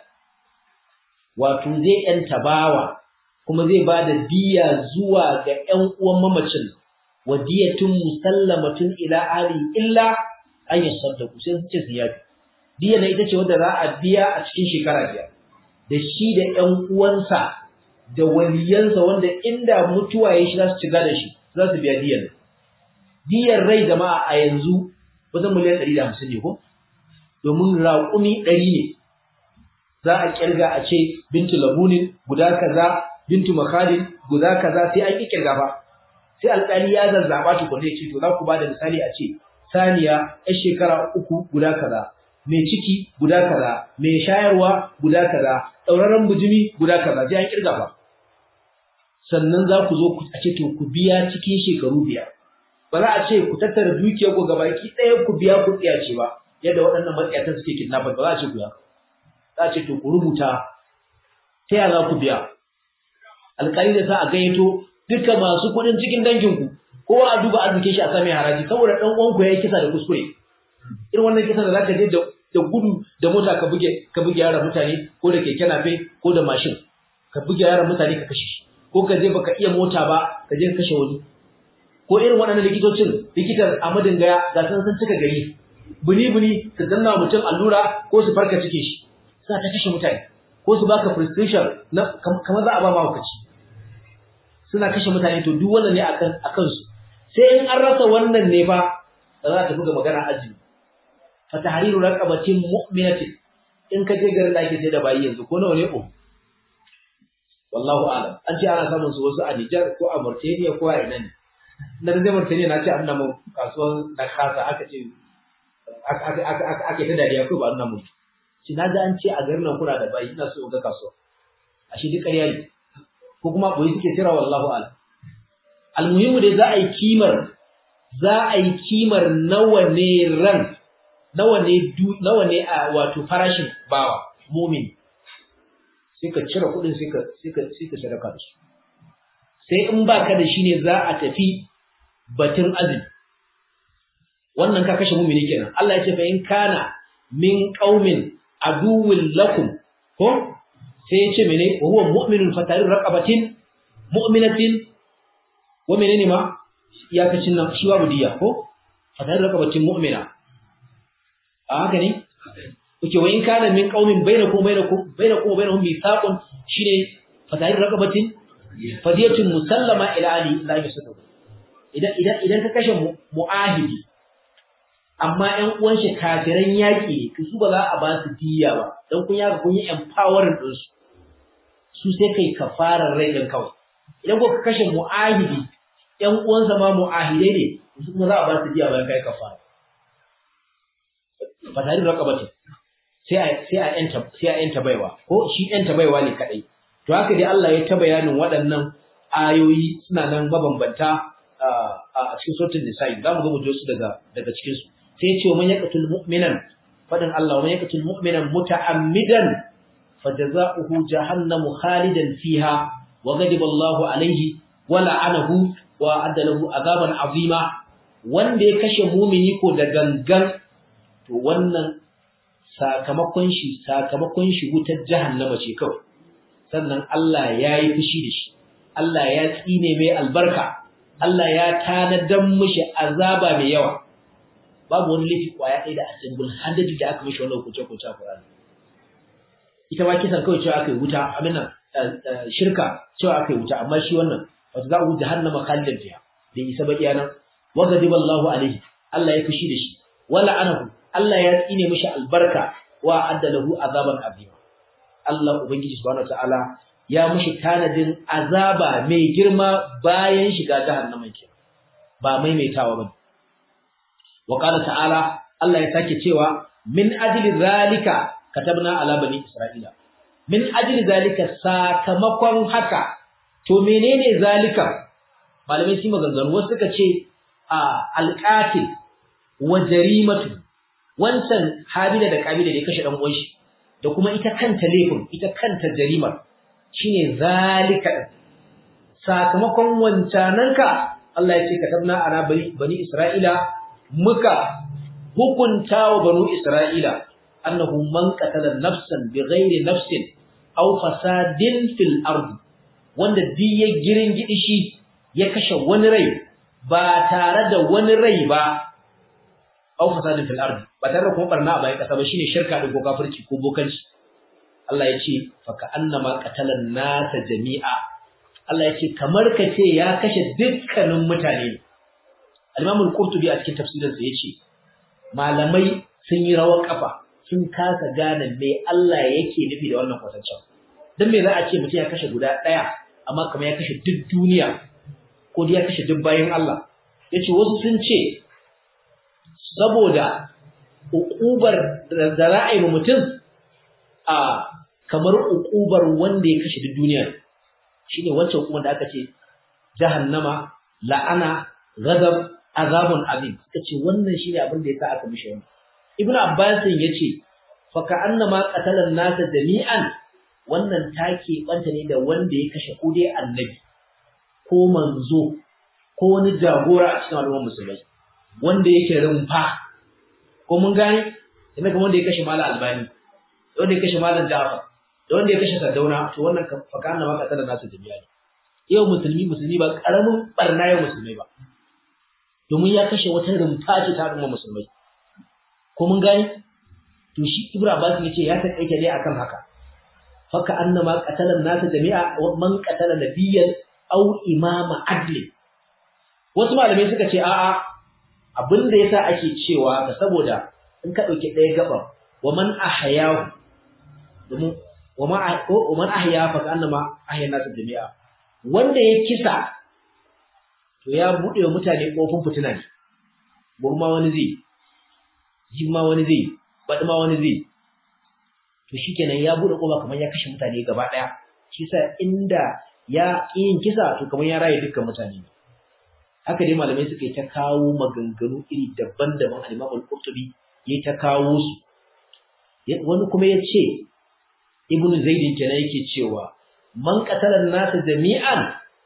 wato zai yanta bawa kuma zai bada diya zuwa ga ƴan uwan mamacin wadiyatun musallamatun ila ahli illa an yasaddaku sai su ce su yafi diya na ita ce wanda za a biya a cikin shekara biyar da shi da ƴan uwansa da waliyansa wanda inda mutuwa ya shi za su ci da shi za su biya diyar diyar rai jama'a a yanzu wajen miliyan ɗari da hamsin ne ko domin raƙumi ɗari ne za a ƙirga a ce bintu labunin guda kaza bintu makhalin guda kaza sai an ƙi ƙirga ba sai alƙali ya zazzaɓa tukunne ya ce to za ku ba da misali a ce saniya yar shekara uku guda kaza mai ciki guda kaza mai shayarwa guda kaza ɗauraren bujimi guda kaza sai an ƙirga ba sannan za ku zo a ce to ku biya cikin shekaru biyar ba za a ce ku tattara dukiyar ku gabaki ɗaya ku biya ku tsiyace ba yadda waɗannan matsiyatan suke kidnappers ba za a ce ku ya za a ce to ku rubuta ta yaya za ku biya alƙali da sa a gayyato duka masu kuɗin cikin danginku kowa a duba arzikin shi a sami haraji saboda ɗan uwanku ya yi kisa da kuskure irin wannan kisa da za ka je da gudu da mota ka buge ka buge yaran mutane ko da keke nafe ko da mashin ka buge yaran mutane ka kashe shi ko ka je baka iya mota ba ka je ka kashe wani ko irin waɗannan likitocin likitan Ahmadin Gaya ga san sun cika gari buni buni su danna mutum allura ko su farka cike shi suna ta kashe mutane ko su baka prescription na kamar za a ba mahaukaci suna kashe mutane to duk wannan ne akan akan su sai in an rasa wannan ne fa da za ta buga magana azumi fa tahriru raqabatin mu'minatin in ka je garin da ake sai da bayi yanzu ko nawa ne ko wallahu a'lam an ce ana samun su wasu a Niger ko a Mauritania ko a ina ne na da Mauritania na ce an namu kasuwan da kasa aka ce aka ta dariya ko ba an namu shi na ga an ce a garin nan kuna da bayi ina so ga kasuwa a shi duk ƙarya ne ko kuma boye suke tira wallahu a'lam almuhimu dai za a yi kimar za a yi kimar nawa ne ran nawa ne nawa ne a wato farashin bawa mumin sai ka cire kuɗin sai ka sai ka sai ka sadaka da su sai in baka da shi ne za a tafi batun azumi wannan ka kashe mumini kenan Allah ya ce fa in kana min qaumin aduwwin lakum ko sai ya ce mene wa huwa mu'minun fatarir raqabatin mu'minatin wa menene ma iyakacin nan shi babu diya ko fatarir raqabatin mu'mina a haka ne kuke wa in kana min qaumin bainakum bainakum bainakum wa bainahum mithaqun shine fatarir raqabatin fadiyatun musallama ila ali la yusadu idan idan idan ka kashe mu'ahidi amma ƴan uwan shi kafiran yaki ne su ba za a ba su diya ba dan kun yaka kun yi empowering din su su sai kai kafarar rai din kawai idan ko ka kashe mu'ahidi ƴan uwansa ma mu'ahidai ne su kuma za a ba su diya bayan kai kafara fatarir raqabatin sai a sai a yanta sai a yanta baiwa ko shi yanta baiwa ne kadai to haka dai Allah ya ta bayanin waɗannan ayoyi suna nan mabambanta a cikin suratul nisa'i zamu ga mu su daga daga cikin su sai ya ce man yaqtul mu'minan fadin Allah man yaqtul mu'minan muta'ammidan fajaza'uhu jahannamu khalidan fiha wa ghadiba Allahu alayhi wa la'anahu wa adda lahu azaban azima wanda ya kashe mumini ko da gangan to wannan sakamakon shi sakamakon shi wutar jahannama ce kawai sannan Allah ya yi fushi da shi Allah ya tsine mai albarka Allah ya tanadan mishi azaba mai yawa babu wani laifi kwaya ɗaya da a single handed da aka mishi wannan hukunce hukunce a Qur'ani ita ma kisan kawai cewa aka yi wuta amina shirka cewa aka yi wuta amma shi wannan wata za a wuce jahannama khalidan fiha da isa ba iyanan wa ghadiba Allahu alaihi Allah ya fushi da shi wala anahu Allah ya tsine mishi albarka wa adda lahu azaban azima Allah ubangiji subhanahu wataala ya mishi tanadin azaba mai girma bayan shiga jahannama ke ba maimaitawa bane wa qala ta'ala Allah ya sake cewa min ajli zalika katabna ala bani isra'ila min ajli zalika sakamakon haka to menene zalika malamai su maganganu wasu suka ce a alqatil wa jarimatu wancan habila da kabila da ya kashe dan uwan shi da kuma ita kanta laifin ita kanta jarimar shine zalika sakamakon wancananka Allah ya ce katabna ana bani bani Isra'ila muka hukunta wa banu Isra'ila annahu man qatala nafsan bighairi nafsin aw fasadin fil ard wanda duk ya girin gidi shi ya kashe wani rai ba tare da wani rai ba aw fasadin fil ard ba tare da kuma barna a bayan kasa ba shine shirka da ko kafirci ko bokanci Allah ya ce faka annama qatalan nasa jami'a Allah ya ce kamar ka ce ya kashe dukkanin mutane ne Al-Imam Al-Qurtubi a cikin tafsirinsa yace malamai sun yi rawar kafa sun kasa gane me Allah yake nufi da wannan kwatancin dan me za a ce mutum ya kashe guda daya amma kamar ya kashe duk duniya ko ya kashe duk bayan Allah yace wasu sun ce saboda uƙubar da ra'ayi mutum a kamar uƙubar wanda ya kashe duk duniya shine wancan kuma da aka ce jahannama la'ana ghadab azabun azim suka ce wannan shine abin da yasa aka mishi wannan ibnu abbas yace fa ka'annama qatala an-nasa jami'an wannan take banta ne da wanda ya kashe ko dai annabi ko manzo ko wani jagora a cikin al'ummar musulmai wanda yake rumfa ko mun gane ina kuma wanda ya kashe malam albani da wanda ya kashe malam jafar da wanda ya kashe sardauna to wannan fa ka'annama qatala an-nasa jami'an yau musulmi musulmi ba karamin barna yau musulmai ba domin ya kashe wata rumfa ce ta al'umma musulmai ko mun gani to shi Ibn Abbas yace ya taƙaita ne akan haka faka annama qatala an-nas jami'a man qatala nabiyyan aw imama adli wasu malamai suka ce a'a abinda yasa ake cewa ka saboda in ka dauki ɗaya gaba wa man ahyahu domin wa ma wa man ahya fa annama ahya an-nas jami'a wanda ya kisa to ya buɗe wa mutane ƙofin fitina ne burma wani zai jimma wani zai baɗi ma wani zai to shikenan ya buɗe ƙofa kamar ya kashe mutane gaba ɗaya shi sa inda ya yin kisa to kamar ya raye dukkan mutane ne haka dai malamai suka yi ta kawo maganganu iri daban-daban al-Imam al-Qurtubi ya ta kawo su wani kuma ya ce Ibn Zaid kenan yake cewa man qatala an-nasa jami'an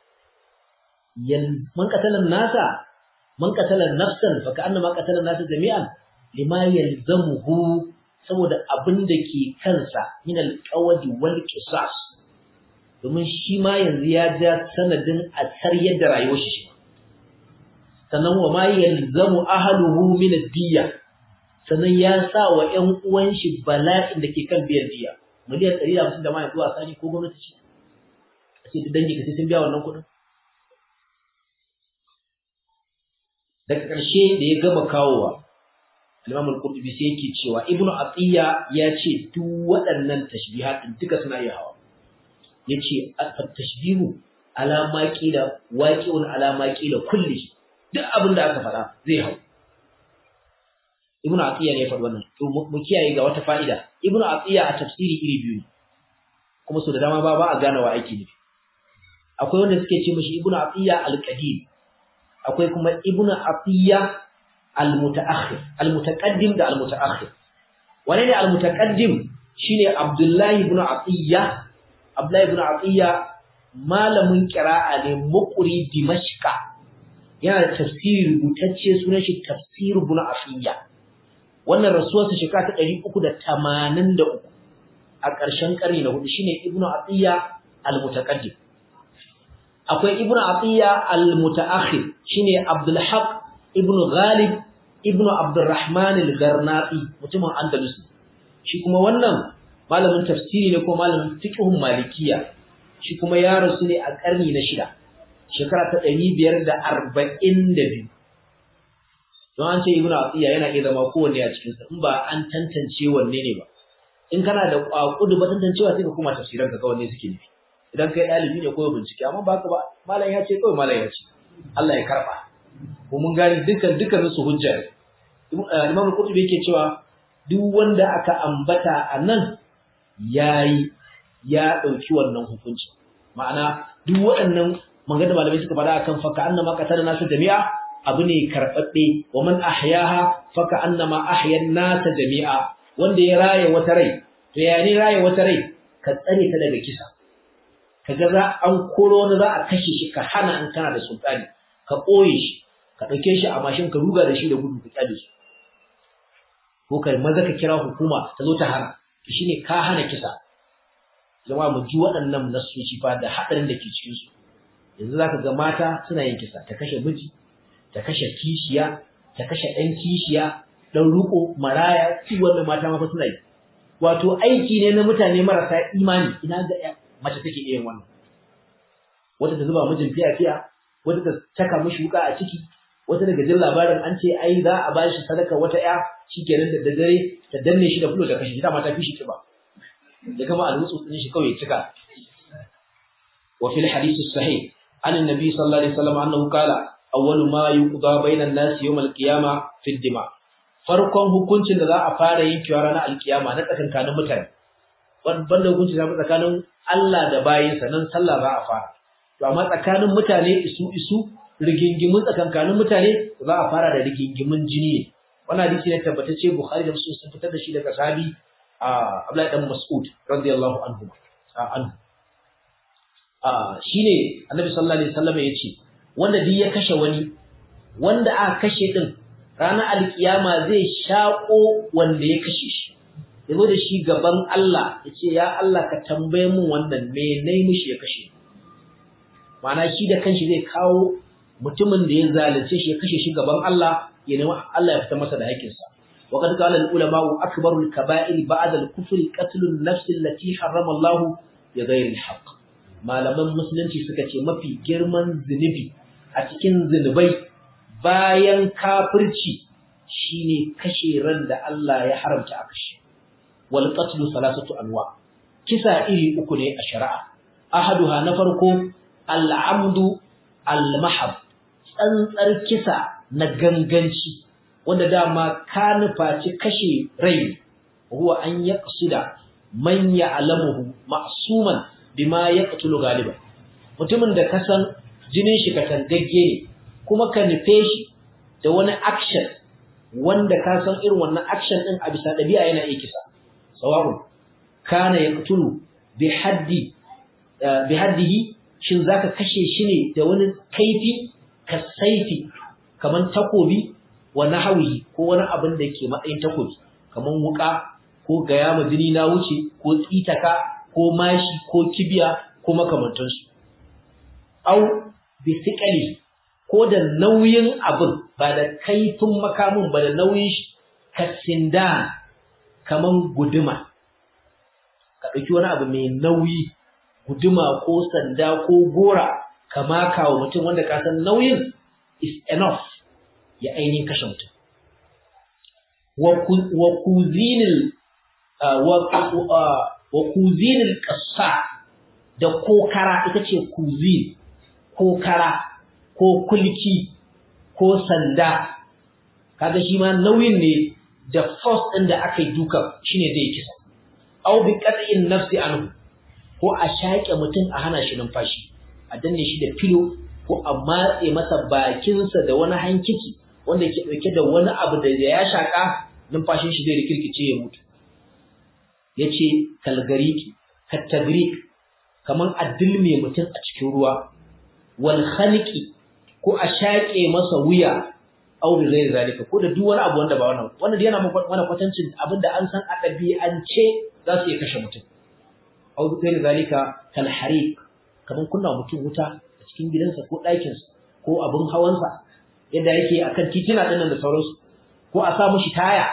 man qatala an-nasa man qatala nafsan fa ka'anna ma qatala an-nasa jami'an lima yalzamuhu saboda abin da ke kansa min al-qawdi wal qisas domin shi ma yanzu ya ja sanadin a taryar da rayuwar shi sannan wa ma yalzamu ahluhu min ad-diyya sannan ya sa wa ƴan uwan shi bala'in da ke kan biyar diya miliyan 150 da ma yanzu a sani ko gwamnati ce a ce dangi ka sai sun biya wannan kuɗin daga ƙarshe da ya gama kawowa al-Imam al-Qurtubi sai yake cewa Ibn Atiyya ya ce duk waɗannan tashbihat din duka suna iya hawa yace at-tashbihu ala ma qila waqi'un ala ma qila kulli duk abin da aka faɗa zai hau Ibn Atiyya ne ya faɗi wannan to mu kiyaye ga wata fa'ida Ibn Atiyya a tafsiri iri biyu ne kuma so da dama ba ba a gane wa aiki nufi akwai wanda suke ce mishi Ibn Atiyya al-Qadim akwai kuma Ibn Atiyya al-Mutaakhir al-Mutaqaddim da al-Mutaakhir wane ne al-Mutaqaddim shine Abdullahi ibn Atiyya Abdullahi ibn Atiyya malamin qira'a ne muqri Dimashqa yana da tafsiri rubutacce sunan shi Tafsir ibn Atiyya wannan rasuwarsa shekara ta 383 a ƙarshen ƙarni na hudu shine Ibn Atiyya al-Mutaqaddim akwai Ibn Atiyya al-Mutaakhir shine Abdul Haq ibn Ghalib ibn Abdurrahman al-Garnati mutumin Andalus shi kuma wannan malamin tafsiri ne ko malamin fiqhun malikiya shi kuma ya rasu ne a ƙarni na shida shekara ta 542 don an ce Ibn Atiyya yana iya zama kowanne a cikin sa in ba an tantance wanne ne ba in kana da kwakudu ba tantancewa sai ka kuma tafsiran ka ga wanne suke nufi idan kai dalibi ne ko bincike amma ba ka ba malam ya ce kawai malam ya ce Allah ya karba ko mun gani dukan dukan su hujja Imam Qurtubi yake cewa duk wanda aka ambata anan yayi ya dauki wannan hukunci ma'ana duk waɗannan magana malamai suka faɗa akan faka annama qatala nasu jami'a abu ne karbabbe wa man ahyaha faka annama ahya nasa jami'a wanda ya raye wata rai to ya ne raye wata rai ka tsare ta daga kisa kaga za an koro wani za a kashe shi ka hana in kana da sultani ka ɓoye shi ka ɗauke shi a mashin ka ruga da shi da gudu ka kyale su ko ka maza ka kira hukuma ta zo ta hana to shine ka hana kisa jama'a mu ji waɗannan nasoci fa da haɗarin da ke cikin su yanzu zaka ga mata suna yin kisa ta kashe miji ta kashe kishiya ta kashe ɗan kishiya ɗan ruko maraya su wannan mata ma fa suna yi wato aiki ne na mutane marasa imani ina ga mace take iya yin wannan wata ta zuba mijin fiya fiya wata ta taka mishi wuka a ciki wata daga jin labarin an ce ai za a bashi sadaka wata ya shikenan da dare ta danne shi da fulo ta kashe shi dama ta fi shi kiba da kama alwusu din shi kawai cika wa fil hadith sahih an annabi sallallahu alaihi wasallam annahu qala awwalu ma yuqda bainan nas yawm al-qiyamah fi dima farkon hukuncin da za a fara yankewa ranar alkiyama na tsakankanin mutane banda hukunci ta tsakanin Allah da bayinsa nan sallah za a fara to amma tsakanin mutane isu isu rigingimun tsakankanin mutane za a fara da rigingimun jini ne wannan hadisi ne tabbatacce Bukhari da Muslim sun fitar da shi daga sahabi Abdullahi dan Mas'ud radiyallahu anhu anhu shine Annabi sallallahu alaihi wasallam yace wanda duk ya kashe wani wanda aka kashe din ranar alkiyama zai shako wanda ya kashe shi yazo da shi gaban Allah yace ya Allah ka tambaye mun wannan me nayi mishi ya kashe ma'ana shi da kanshi zai kawo mutumin da ya zalunce shi ya kashe shi gaban Allah ya nemi Allah ya fita masa da haƙƙinsa وقد قال العلماء أكبر الكبائر بعد الكفر قتل النفس التي حرم الله بغير الحق malaman musulunci suka ce mafi girman zunubi a cikin zunubai bayan kafirci shine kashe ran da Allah ya haramta a kashe wal qatlu salasatu anwa kisa iri uku ne a shari'a ahaduha na farko al amdu al mahab tsantsar kisa na ganganci wanda dama ka nufaci kashe rai huwa an yaqsida man ya'lamuhu ma'suman bima yaqtulu galiba mutumin da ka san jinin shi katangagge ne kuma ka nufe shi da wani action wanda ka san irin wannan action din a bisa dabi'a yana iya kisa sawa'un kana yaqtulu bi haddi bi haddihi shin zaka kashe shi ne da wani kaifi kasaifi kaman takobi wa nahawi ko wani abin da ke matsayin takobi kaman wuka ko gaya ma jini na wuce ko tsitaka ko mashi ko kibiya ko makamantansu au bisikali ko da nauyin abin ba da kaifin makamin ba da nauyin shi kasinda kaman guduma ka ɗauki wani abu mai nauyi guduma ko sanda ko gora ka maka wa mutum wanda ka san nauyin is enough ya ainihin kashe mutum wa kuzinil wa kuzinil ƙasa da kokara ita ce kuzin kokara ko kulki ko sanda kaga shi ma nauyin ne da force ɗin da aka yi duka shine zai kisa au bi qat'in nafsi anhu ko a shaƙe mutum a hana shi numfashi a danne shi da filo ko a matse masa bakinsa da wani hankici wanda ke ɗauke da wani abu da ya shaƙa numfashin shi zai rikirkice ya mutu yace kalgariki kattagrik kaman addilme mutum a cikin ruwa wal khaliqi ko a shaƙe masa wuya aw bi ghairi zalika ko da duk wani abu wanda ba wannan wannan yana mana kwatancin abinda an san a ɗabi'ance za su iya kashe mutum aw bi ghairi zalika kal hariq kaman kunna mutum wuta a cikin gidansa ko ɗakinsa ko abin hawansa yadda yake akan titina ɗin da sauransu ko a sa mushi taya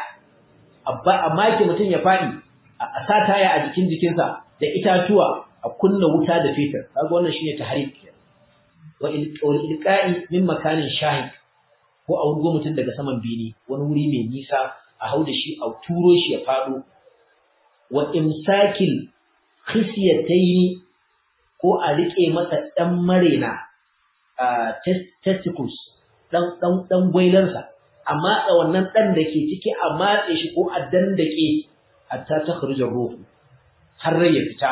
a make mutum ya faɗi a sa taya a jikin jikinsa da itatuwa a kunna wuta da fetur kaga wannan shine tahrik wa ilqa'i min makanin shahid ko a wurgo mutum daga saman bene wani wuri mai nisa a hau da shi a turo shi ya faɗo wa imsakil khisyatayn ko a rike masa dan marena testicles dan dan dan gwailansa a matsa wannan dan da ke ciki a matse shi ko a dandake hatta takhruja ruhu har rai ya fita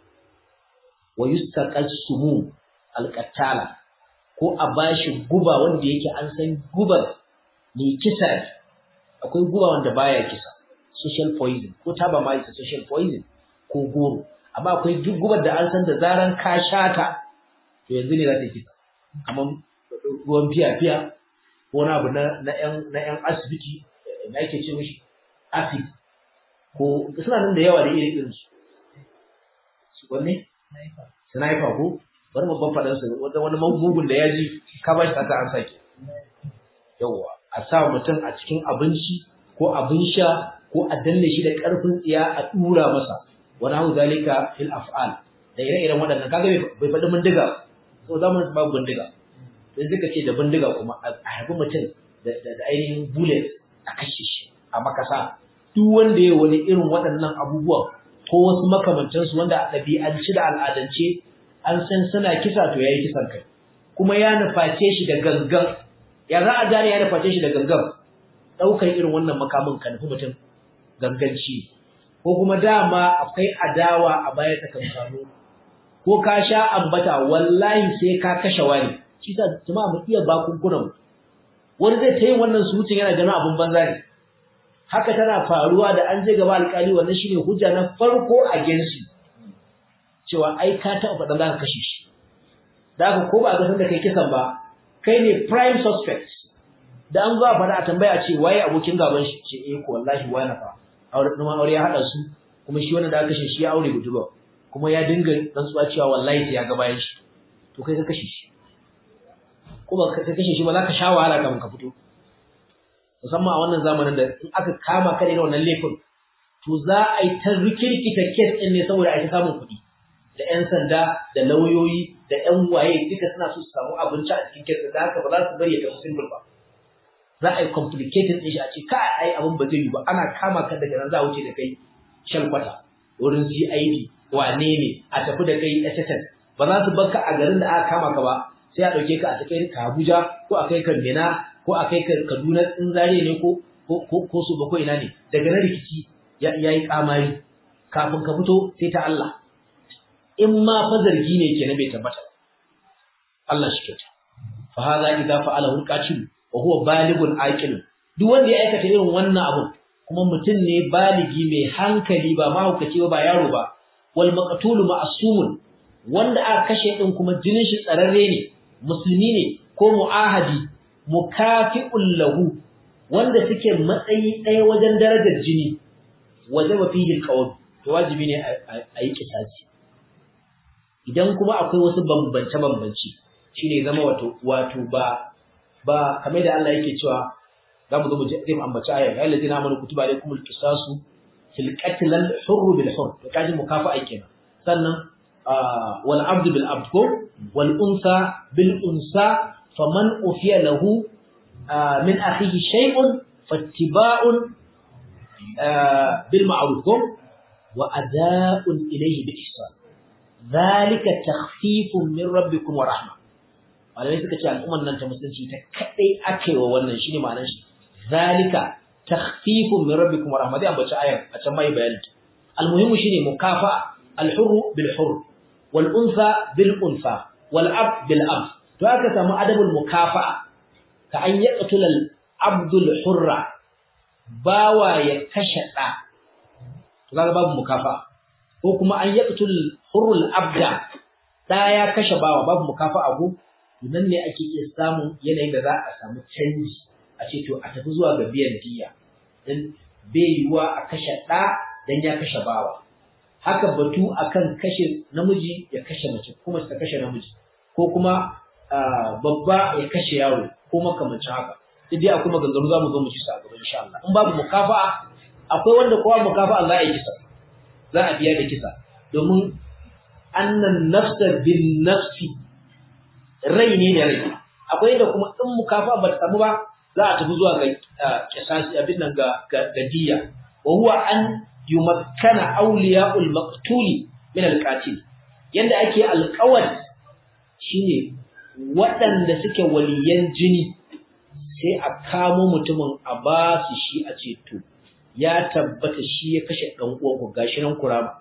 wa yustaqal sumum alqatala ko a bashi guba wanda yake an san gubar mai kisa ne akwai guba wanda baya kisa social poison ko taba ma isa social poison ko goro amma akwai duk gubar da an san da zaran ka shata to yanzu ne za ta kisa amma ruwan fiya fiya ko wani abu na na yan na yan asibiti na yake ce mishi acid ko suna nan da yawa da irin irin su su wanne sniper ko bari mu ban faɗan su wanda wani magugun da ya ji ka ba shi ta an sake yawa a sa mutum a cikin abinci ko abin sha ko a danne shi da ƙarfin tsiya a dura masa wani hau zalika fil af'al da ire-iren waɗannan kaga bai faɗi bindiga ko zamanin babu bindiga sai suka ce da bindiga kuma a harbi mutum da ainihin bullet a kashe shi a makasa duk wanda ya wani irin waɗannan abubuwan ko wasu makamantansu wanda a ɗabi'ance da al'adance an san suna kisa to yayi kisan kai kuma ya nuface shi da gangan ya za a gane ya nuface shi da gangan ɗaukar irin wannan makamin kan nufi mutum ganganci ko kuma dama akwai adawa a baya tsakankanu ko ka sha ambata wallahi sai ka kashe wani shi sa jama'a mu iya bakunkunan wani zai ta yin wannan surutun yana ganin abin banza ne haka tana faruwa da an je gaba alƙali wannan shine hujja na farko a gensu cewa ai ka taɓa faɗa za ka kashe shi da haka ko ba a gasar da kai kisan ba kai ne prime suspect da an zo a faɗa a tambaya ce waye abokin gaban shi ce eh ko wallahi wani fa aure ɗuma aure ya haɗa su kuma shi wannan da aka kashe shi ya aure budurwa kuma ya dinga rantsuwa cewa wallahi sai ya ga bayan shi to kai ka kashe shi ko ba ka kashe shi ba za ka sha wahala kafin ka fito musamman a wannan zamanin da in aka kama ka da wannan laifin to za a yi ta rikirkita kes ɗin ne saboda a yi ta samun kuɗi da 'yan sanda da lauyoyi da 'yan waye duka suna so su samu abinci a cikin kes da haka ba za su bari ya tafi simple ba za a yi complicated ɗin shi a ce ka ai abin ba zai yi ba ana kama ka daga nan za a wuce da kai shan kwata wurin CID wane ne a tafi da kai SSS ba za su barka a garin da aka kama ka ba sai a ɗauke ka a kai ka Abuja ko a kai ka Mina ko a kai ka Kaduna in zare ne ko ko su ba ko ina ne daga na rikici ya yi kamari kafin ka fito sai ta Allah in ma fa zargi ne kenan bai tabbata Allah shi kyauta fa hadha idza fa'alahu al-qatil wa huwa balighun aqil duk wanda ya aikata irin wannan abu kuma mutum ne baligi mai hankali ba mahaukaci ba ba yaro ba wal maqtul ma'sumun wanda aka kashe din kuma jinin shi tsararre ne musulmi ne ko mu'ahadi mukafi'un lahu wanda suke matsayi ɗaya wajen darajar jini wajaba fihi alqawl to wajibi ne a yi kisasi idan kuma akwai wasu bambance bambance shine zama wato wato ba ba kamar da Allah yake cewa zamu zo mu ji zai ambaci aya ya allazina amanu kutiba alaykumul qisasu fil qatl al hurr bil hurr to kaji mukafa'a kenan sannan wal abd bil abd ko wal unsa bil unsa faman ufiya lahu min akhihi shay'un fattiba'un bil ma'ruf ko wa ada'un ilayhi bi ihsan dhalika takhfifun min rabbikum wa rahmah malamai suka ce al'umman nan ta musulunci ta kadai akai wa wannan shine ma'anar shi zalika takhfifun min rabbikum wa rahmah dai ambaci ayar a can mai bayani almuhimu shine mukafa alhurru bil hurr wal unsa bil unsa wal ab bil ab to aka samu adabul mukafa ka an yaqtul al abdul hurra bawa ya kashe da to kaga babu mukafa ko kuma an yaqtul hurrul abda da ya kashe bawa babu mukafa abu nan ne ake iya samun yanayin da za a samu canji a ce to a tafi zuwa ga biyan diya dan bai yiwa a kashe ɗa dan ya kashe bawa haka batu akan kashe namiji ya kashe mace kuma ta kashe namiji ko kuma babba ya kashe yaro ko makamancin haka duk dai akwai maganganu za mu zo mu ci sa gaba insha Allah in babu mukafa'a akwai wanda kowa mukafa'a za a yi kisa za a biya da kisa domin annan nafsa bin nafsi rai ne da rai akwai da kuma in mukafa ba ta samu ba za a tafi zuwa ga kisasi abin nan ga gadiya wa huwa an yumakkana awliya'ul maqtuli min al-qatil yanda ake alƙawar shine waɗanda suke waliyan jini sai a kamo mutumin a ba su shi a ce to ya tabbata shi ya kashe dan uwan ku gashi nan kurama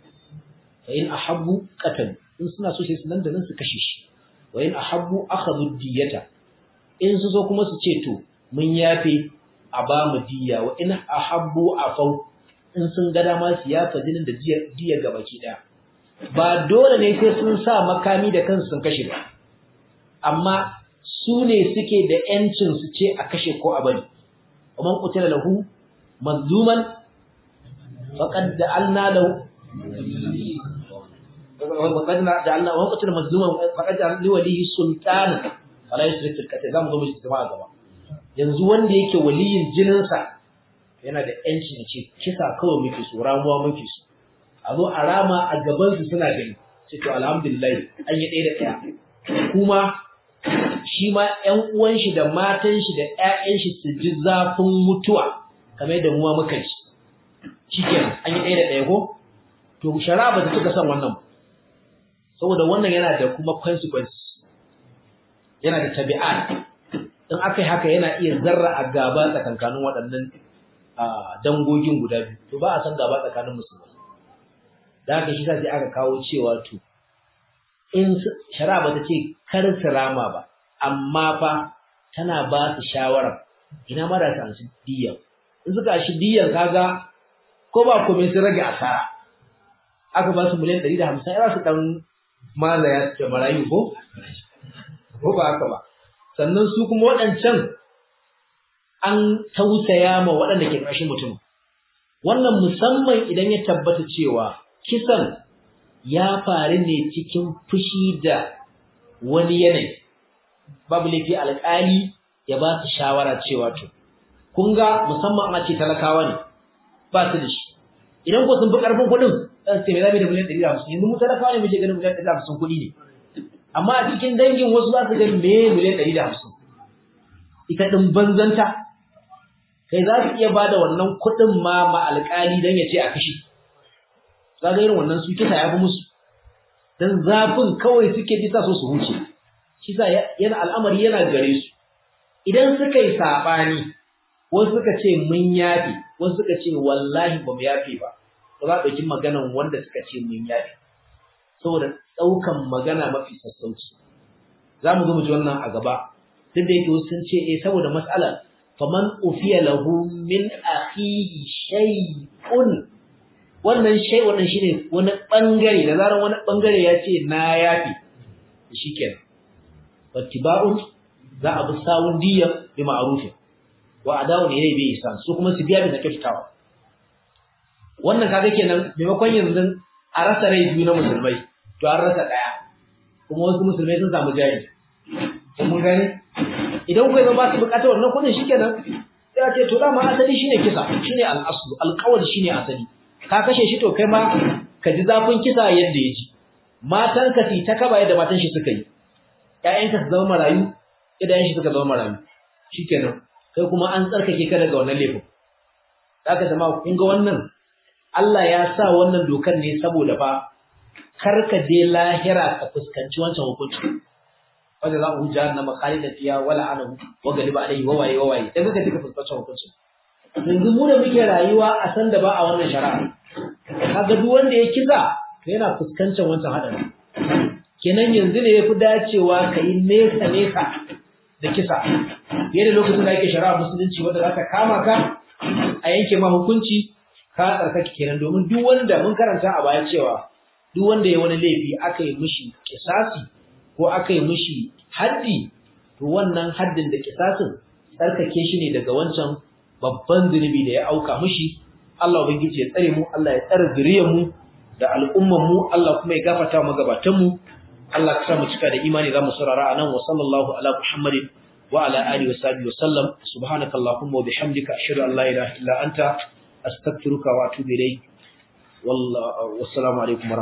fa in ahabbu qatal in suna so sai su nan da nan su kashe shi wa in ahabbu akhadhu diyata in su so kuma su ce to mun yafe a ba mu diya wa in ahabbu afau in sun ga dama su yafa jinin da diya diya gabaki daya ba dole ne sai sun sa makami da kansu sun kashe ba amma su ne suke da yancin su ce a kashe ko a bari ومن قتل له مظلوما فقد جعلنا له وقد جعلنا ومن قتل مظلوما فقد جعلنا لوليه سلطانا فلا يشرك في القتل zamu zo mu ji jama'a gaba yanzu wanda yake waliyin jininsa yana da yanci ne ce kisa kawai muke so ramuwa muke so a zo a rama a gaban su suna gani ce to alhamdulillah an yi ɗaya da ɗaya kuma shi ma ƴan uwan shi da matan shi da ƴaƴan shi su ji zafin mutuwa kamar yadda muwa muka ji shikenan an yi ɗaya da ɗaya ko to shari'a ba ta cika son wannan saboda wannan yana da kuma consequences yana da tabi'at in aka yi haka yana iya zarra a gaba tsakankanin waɗannan dangogin guda biyu to ba a san gaba tsakanin musulmai da haka shi sai aka kawo cewa to in shari'a ba ta ce kar su rama ba amma fa tana ba su shawara ina ma da su amshi diyan in suka shi diyan kaga ko ba komai sun rage asara aka ba su miliyan 150 ya su dan mazaya da marayu ko ko ba haka ba sannan su kuma waɗancan an tausaya ma waɗanda ke ƙarshen mutum wannan musamman idan ya tabbata cewa kisan ya faru ne cikin fushi da wani yanayi babu laifi alƙali ya ba su shawara cewa to kun ga musamman a ce talakawa ne ba su da shi idan ko sun fi ƙarfin kuɗin ɗan ce mai zabi da miliyan ɗari da hamsin yanzu mu talakawa ne muke ganin miliyan ɗari da hamsin kuɗi ne amma a cikin dangin wasu za su ga me miliyan ɗari da hamsin ita ɗin banzanta kai za su iya ba da wannan kuɗin ma ma alƙali don ya ce a kashe za ga irin wannan su kisa ya fi musu don zafin kawai suke ji sa so su huce kisa yana al'amari yana gare su idan suka yi saɓani wasu suka ce mun yafe wasu suka ce wallahi ba mu yafe ba ba za a ɗauki maganan wanda suka ce mun yafe saboda ɗaukan magana mafi sassauci za mu zo mu ji wannan a gaba duk da yake wasu sun ce eh saboda matsalar faman ufiya lahu min akhihi shay'un wannan shay wannan shine wani bangare da zaran wani bangare ya ce na yafi shikenan wattiba'un za a bi sawun diyan bi ma'rufin wa adawun ilayhi bi ihsan su kuma su biya da kyautawa wannan kaga kenan maimakon yanzu a rasa rai biyu na musulmai to an rasa daya kuma wasu musulmai sun samu jari mun gani idan kuwa ba su bukatar wannan kudin shikenan sai ce to dama asali shine kisa shine al-aslu al-qawl shine asali ka kashe shi to kai ma ka ji zafin kisa yadda ya ji matan ka ta kaba yadda matan shi suka yi ƴaƴanka su zama marayu idan shi suka zama marayu shikenan kai kuma an tsarkake ka daga wannan laifin zaka zama kun ga wannan Allah ya sa wannan dokar ne saboda fa karka je lahira ka fuskanci wancan hukunci wanda za mu jahannama khalidan fiha wala anahu wa galiba alayhi wa waye wa waye dan kaka tika fuskacin hukunci yanzu mu da muke rayuwa a san da ba a wannan shari'a kaga duk wanda ya kisa to yana fuskancin wancan hadari kenan yanzu ne yafi dacewa kai nesa nesa da kisa fiye da lokacin da ake shari'a musulunci wanda za ta kama ka a yanke ma hukunci ka tsarkake kenan domin duk wanda mun karanta a baya cewa duk wanda ya wani laifi aka yi mishi kisasi ko aka yi mishi haddi to wannan haddin da kisasin tsarkake shi ne daga wancan babban zunubi da ya auka mishi Allah ubangiji ya tsare mu Allah ya tsare zuriyar mu da al'umman mu Allah kuma ya gafarta mu gabatan mu Allah ka sa mu cika da imani za mu saurara anan wa sallallahu ala muhammadin wa ala alihi wa sahbihi wa sallam subhanakallahumma wa bihamdika ashhadu an la ilaha illa anta astaghfiruka wa atubu ilayk wassalamu alaikum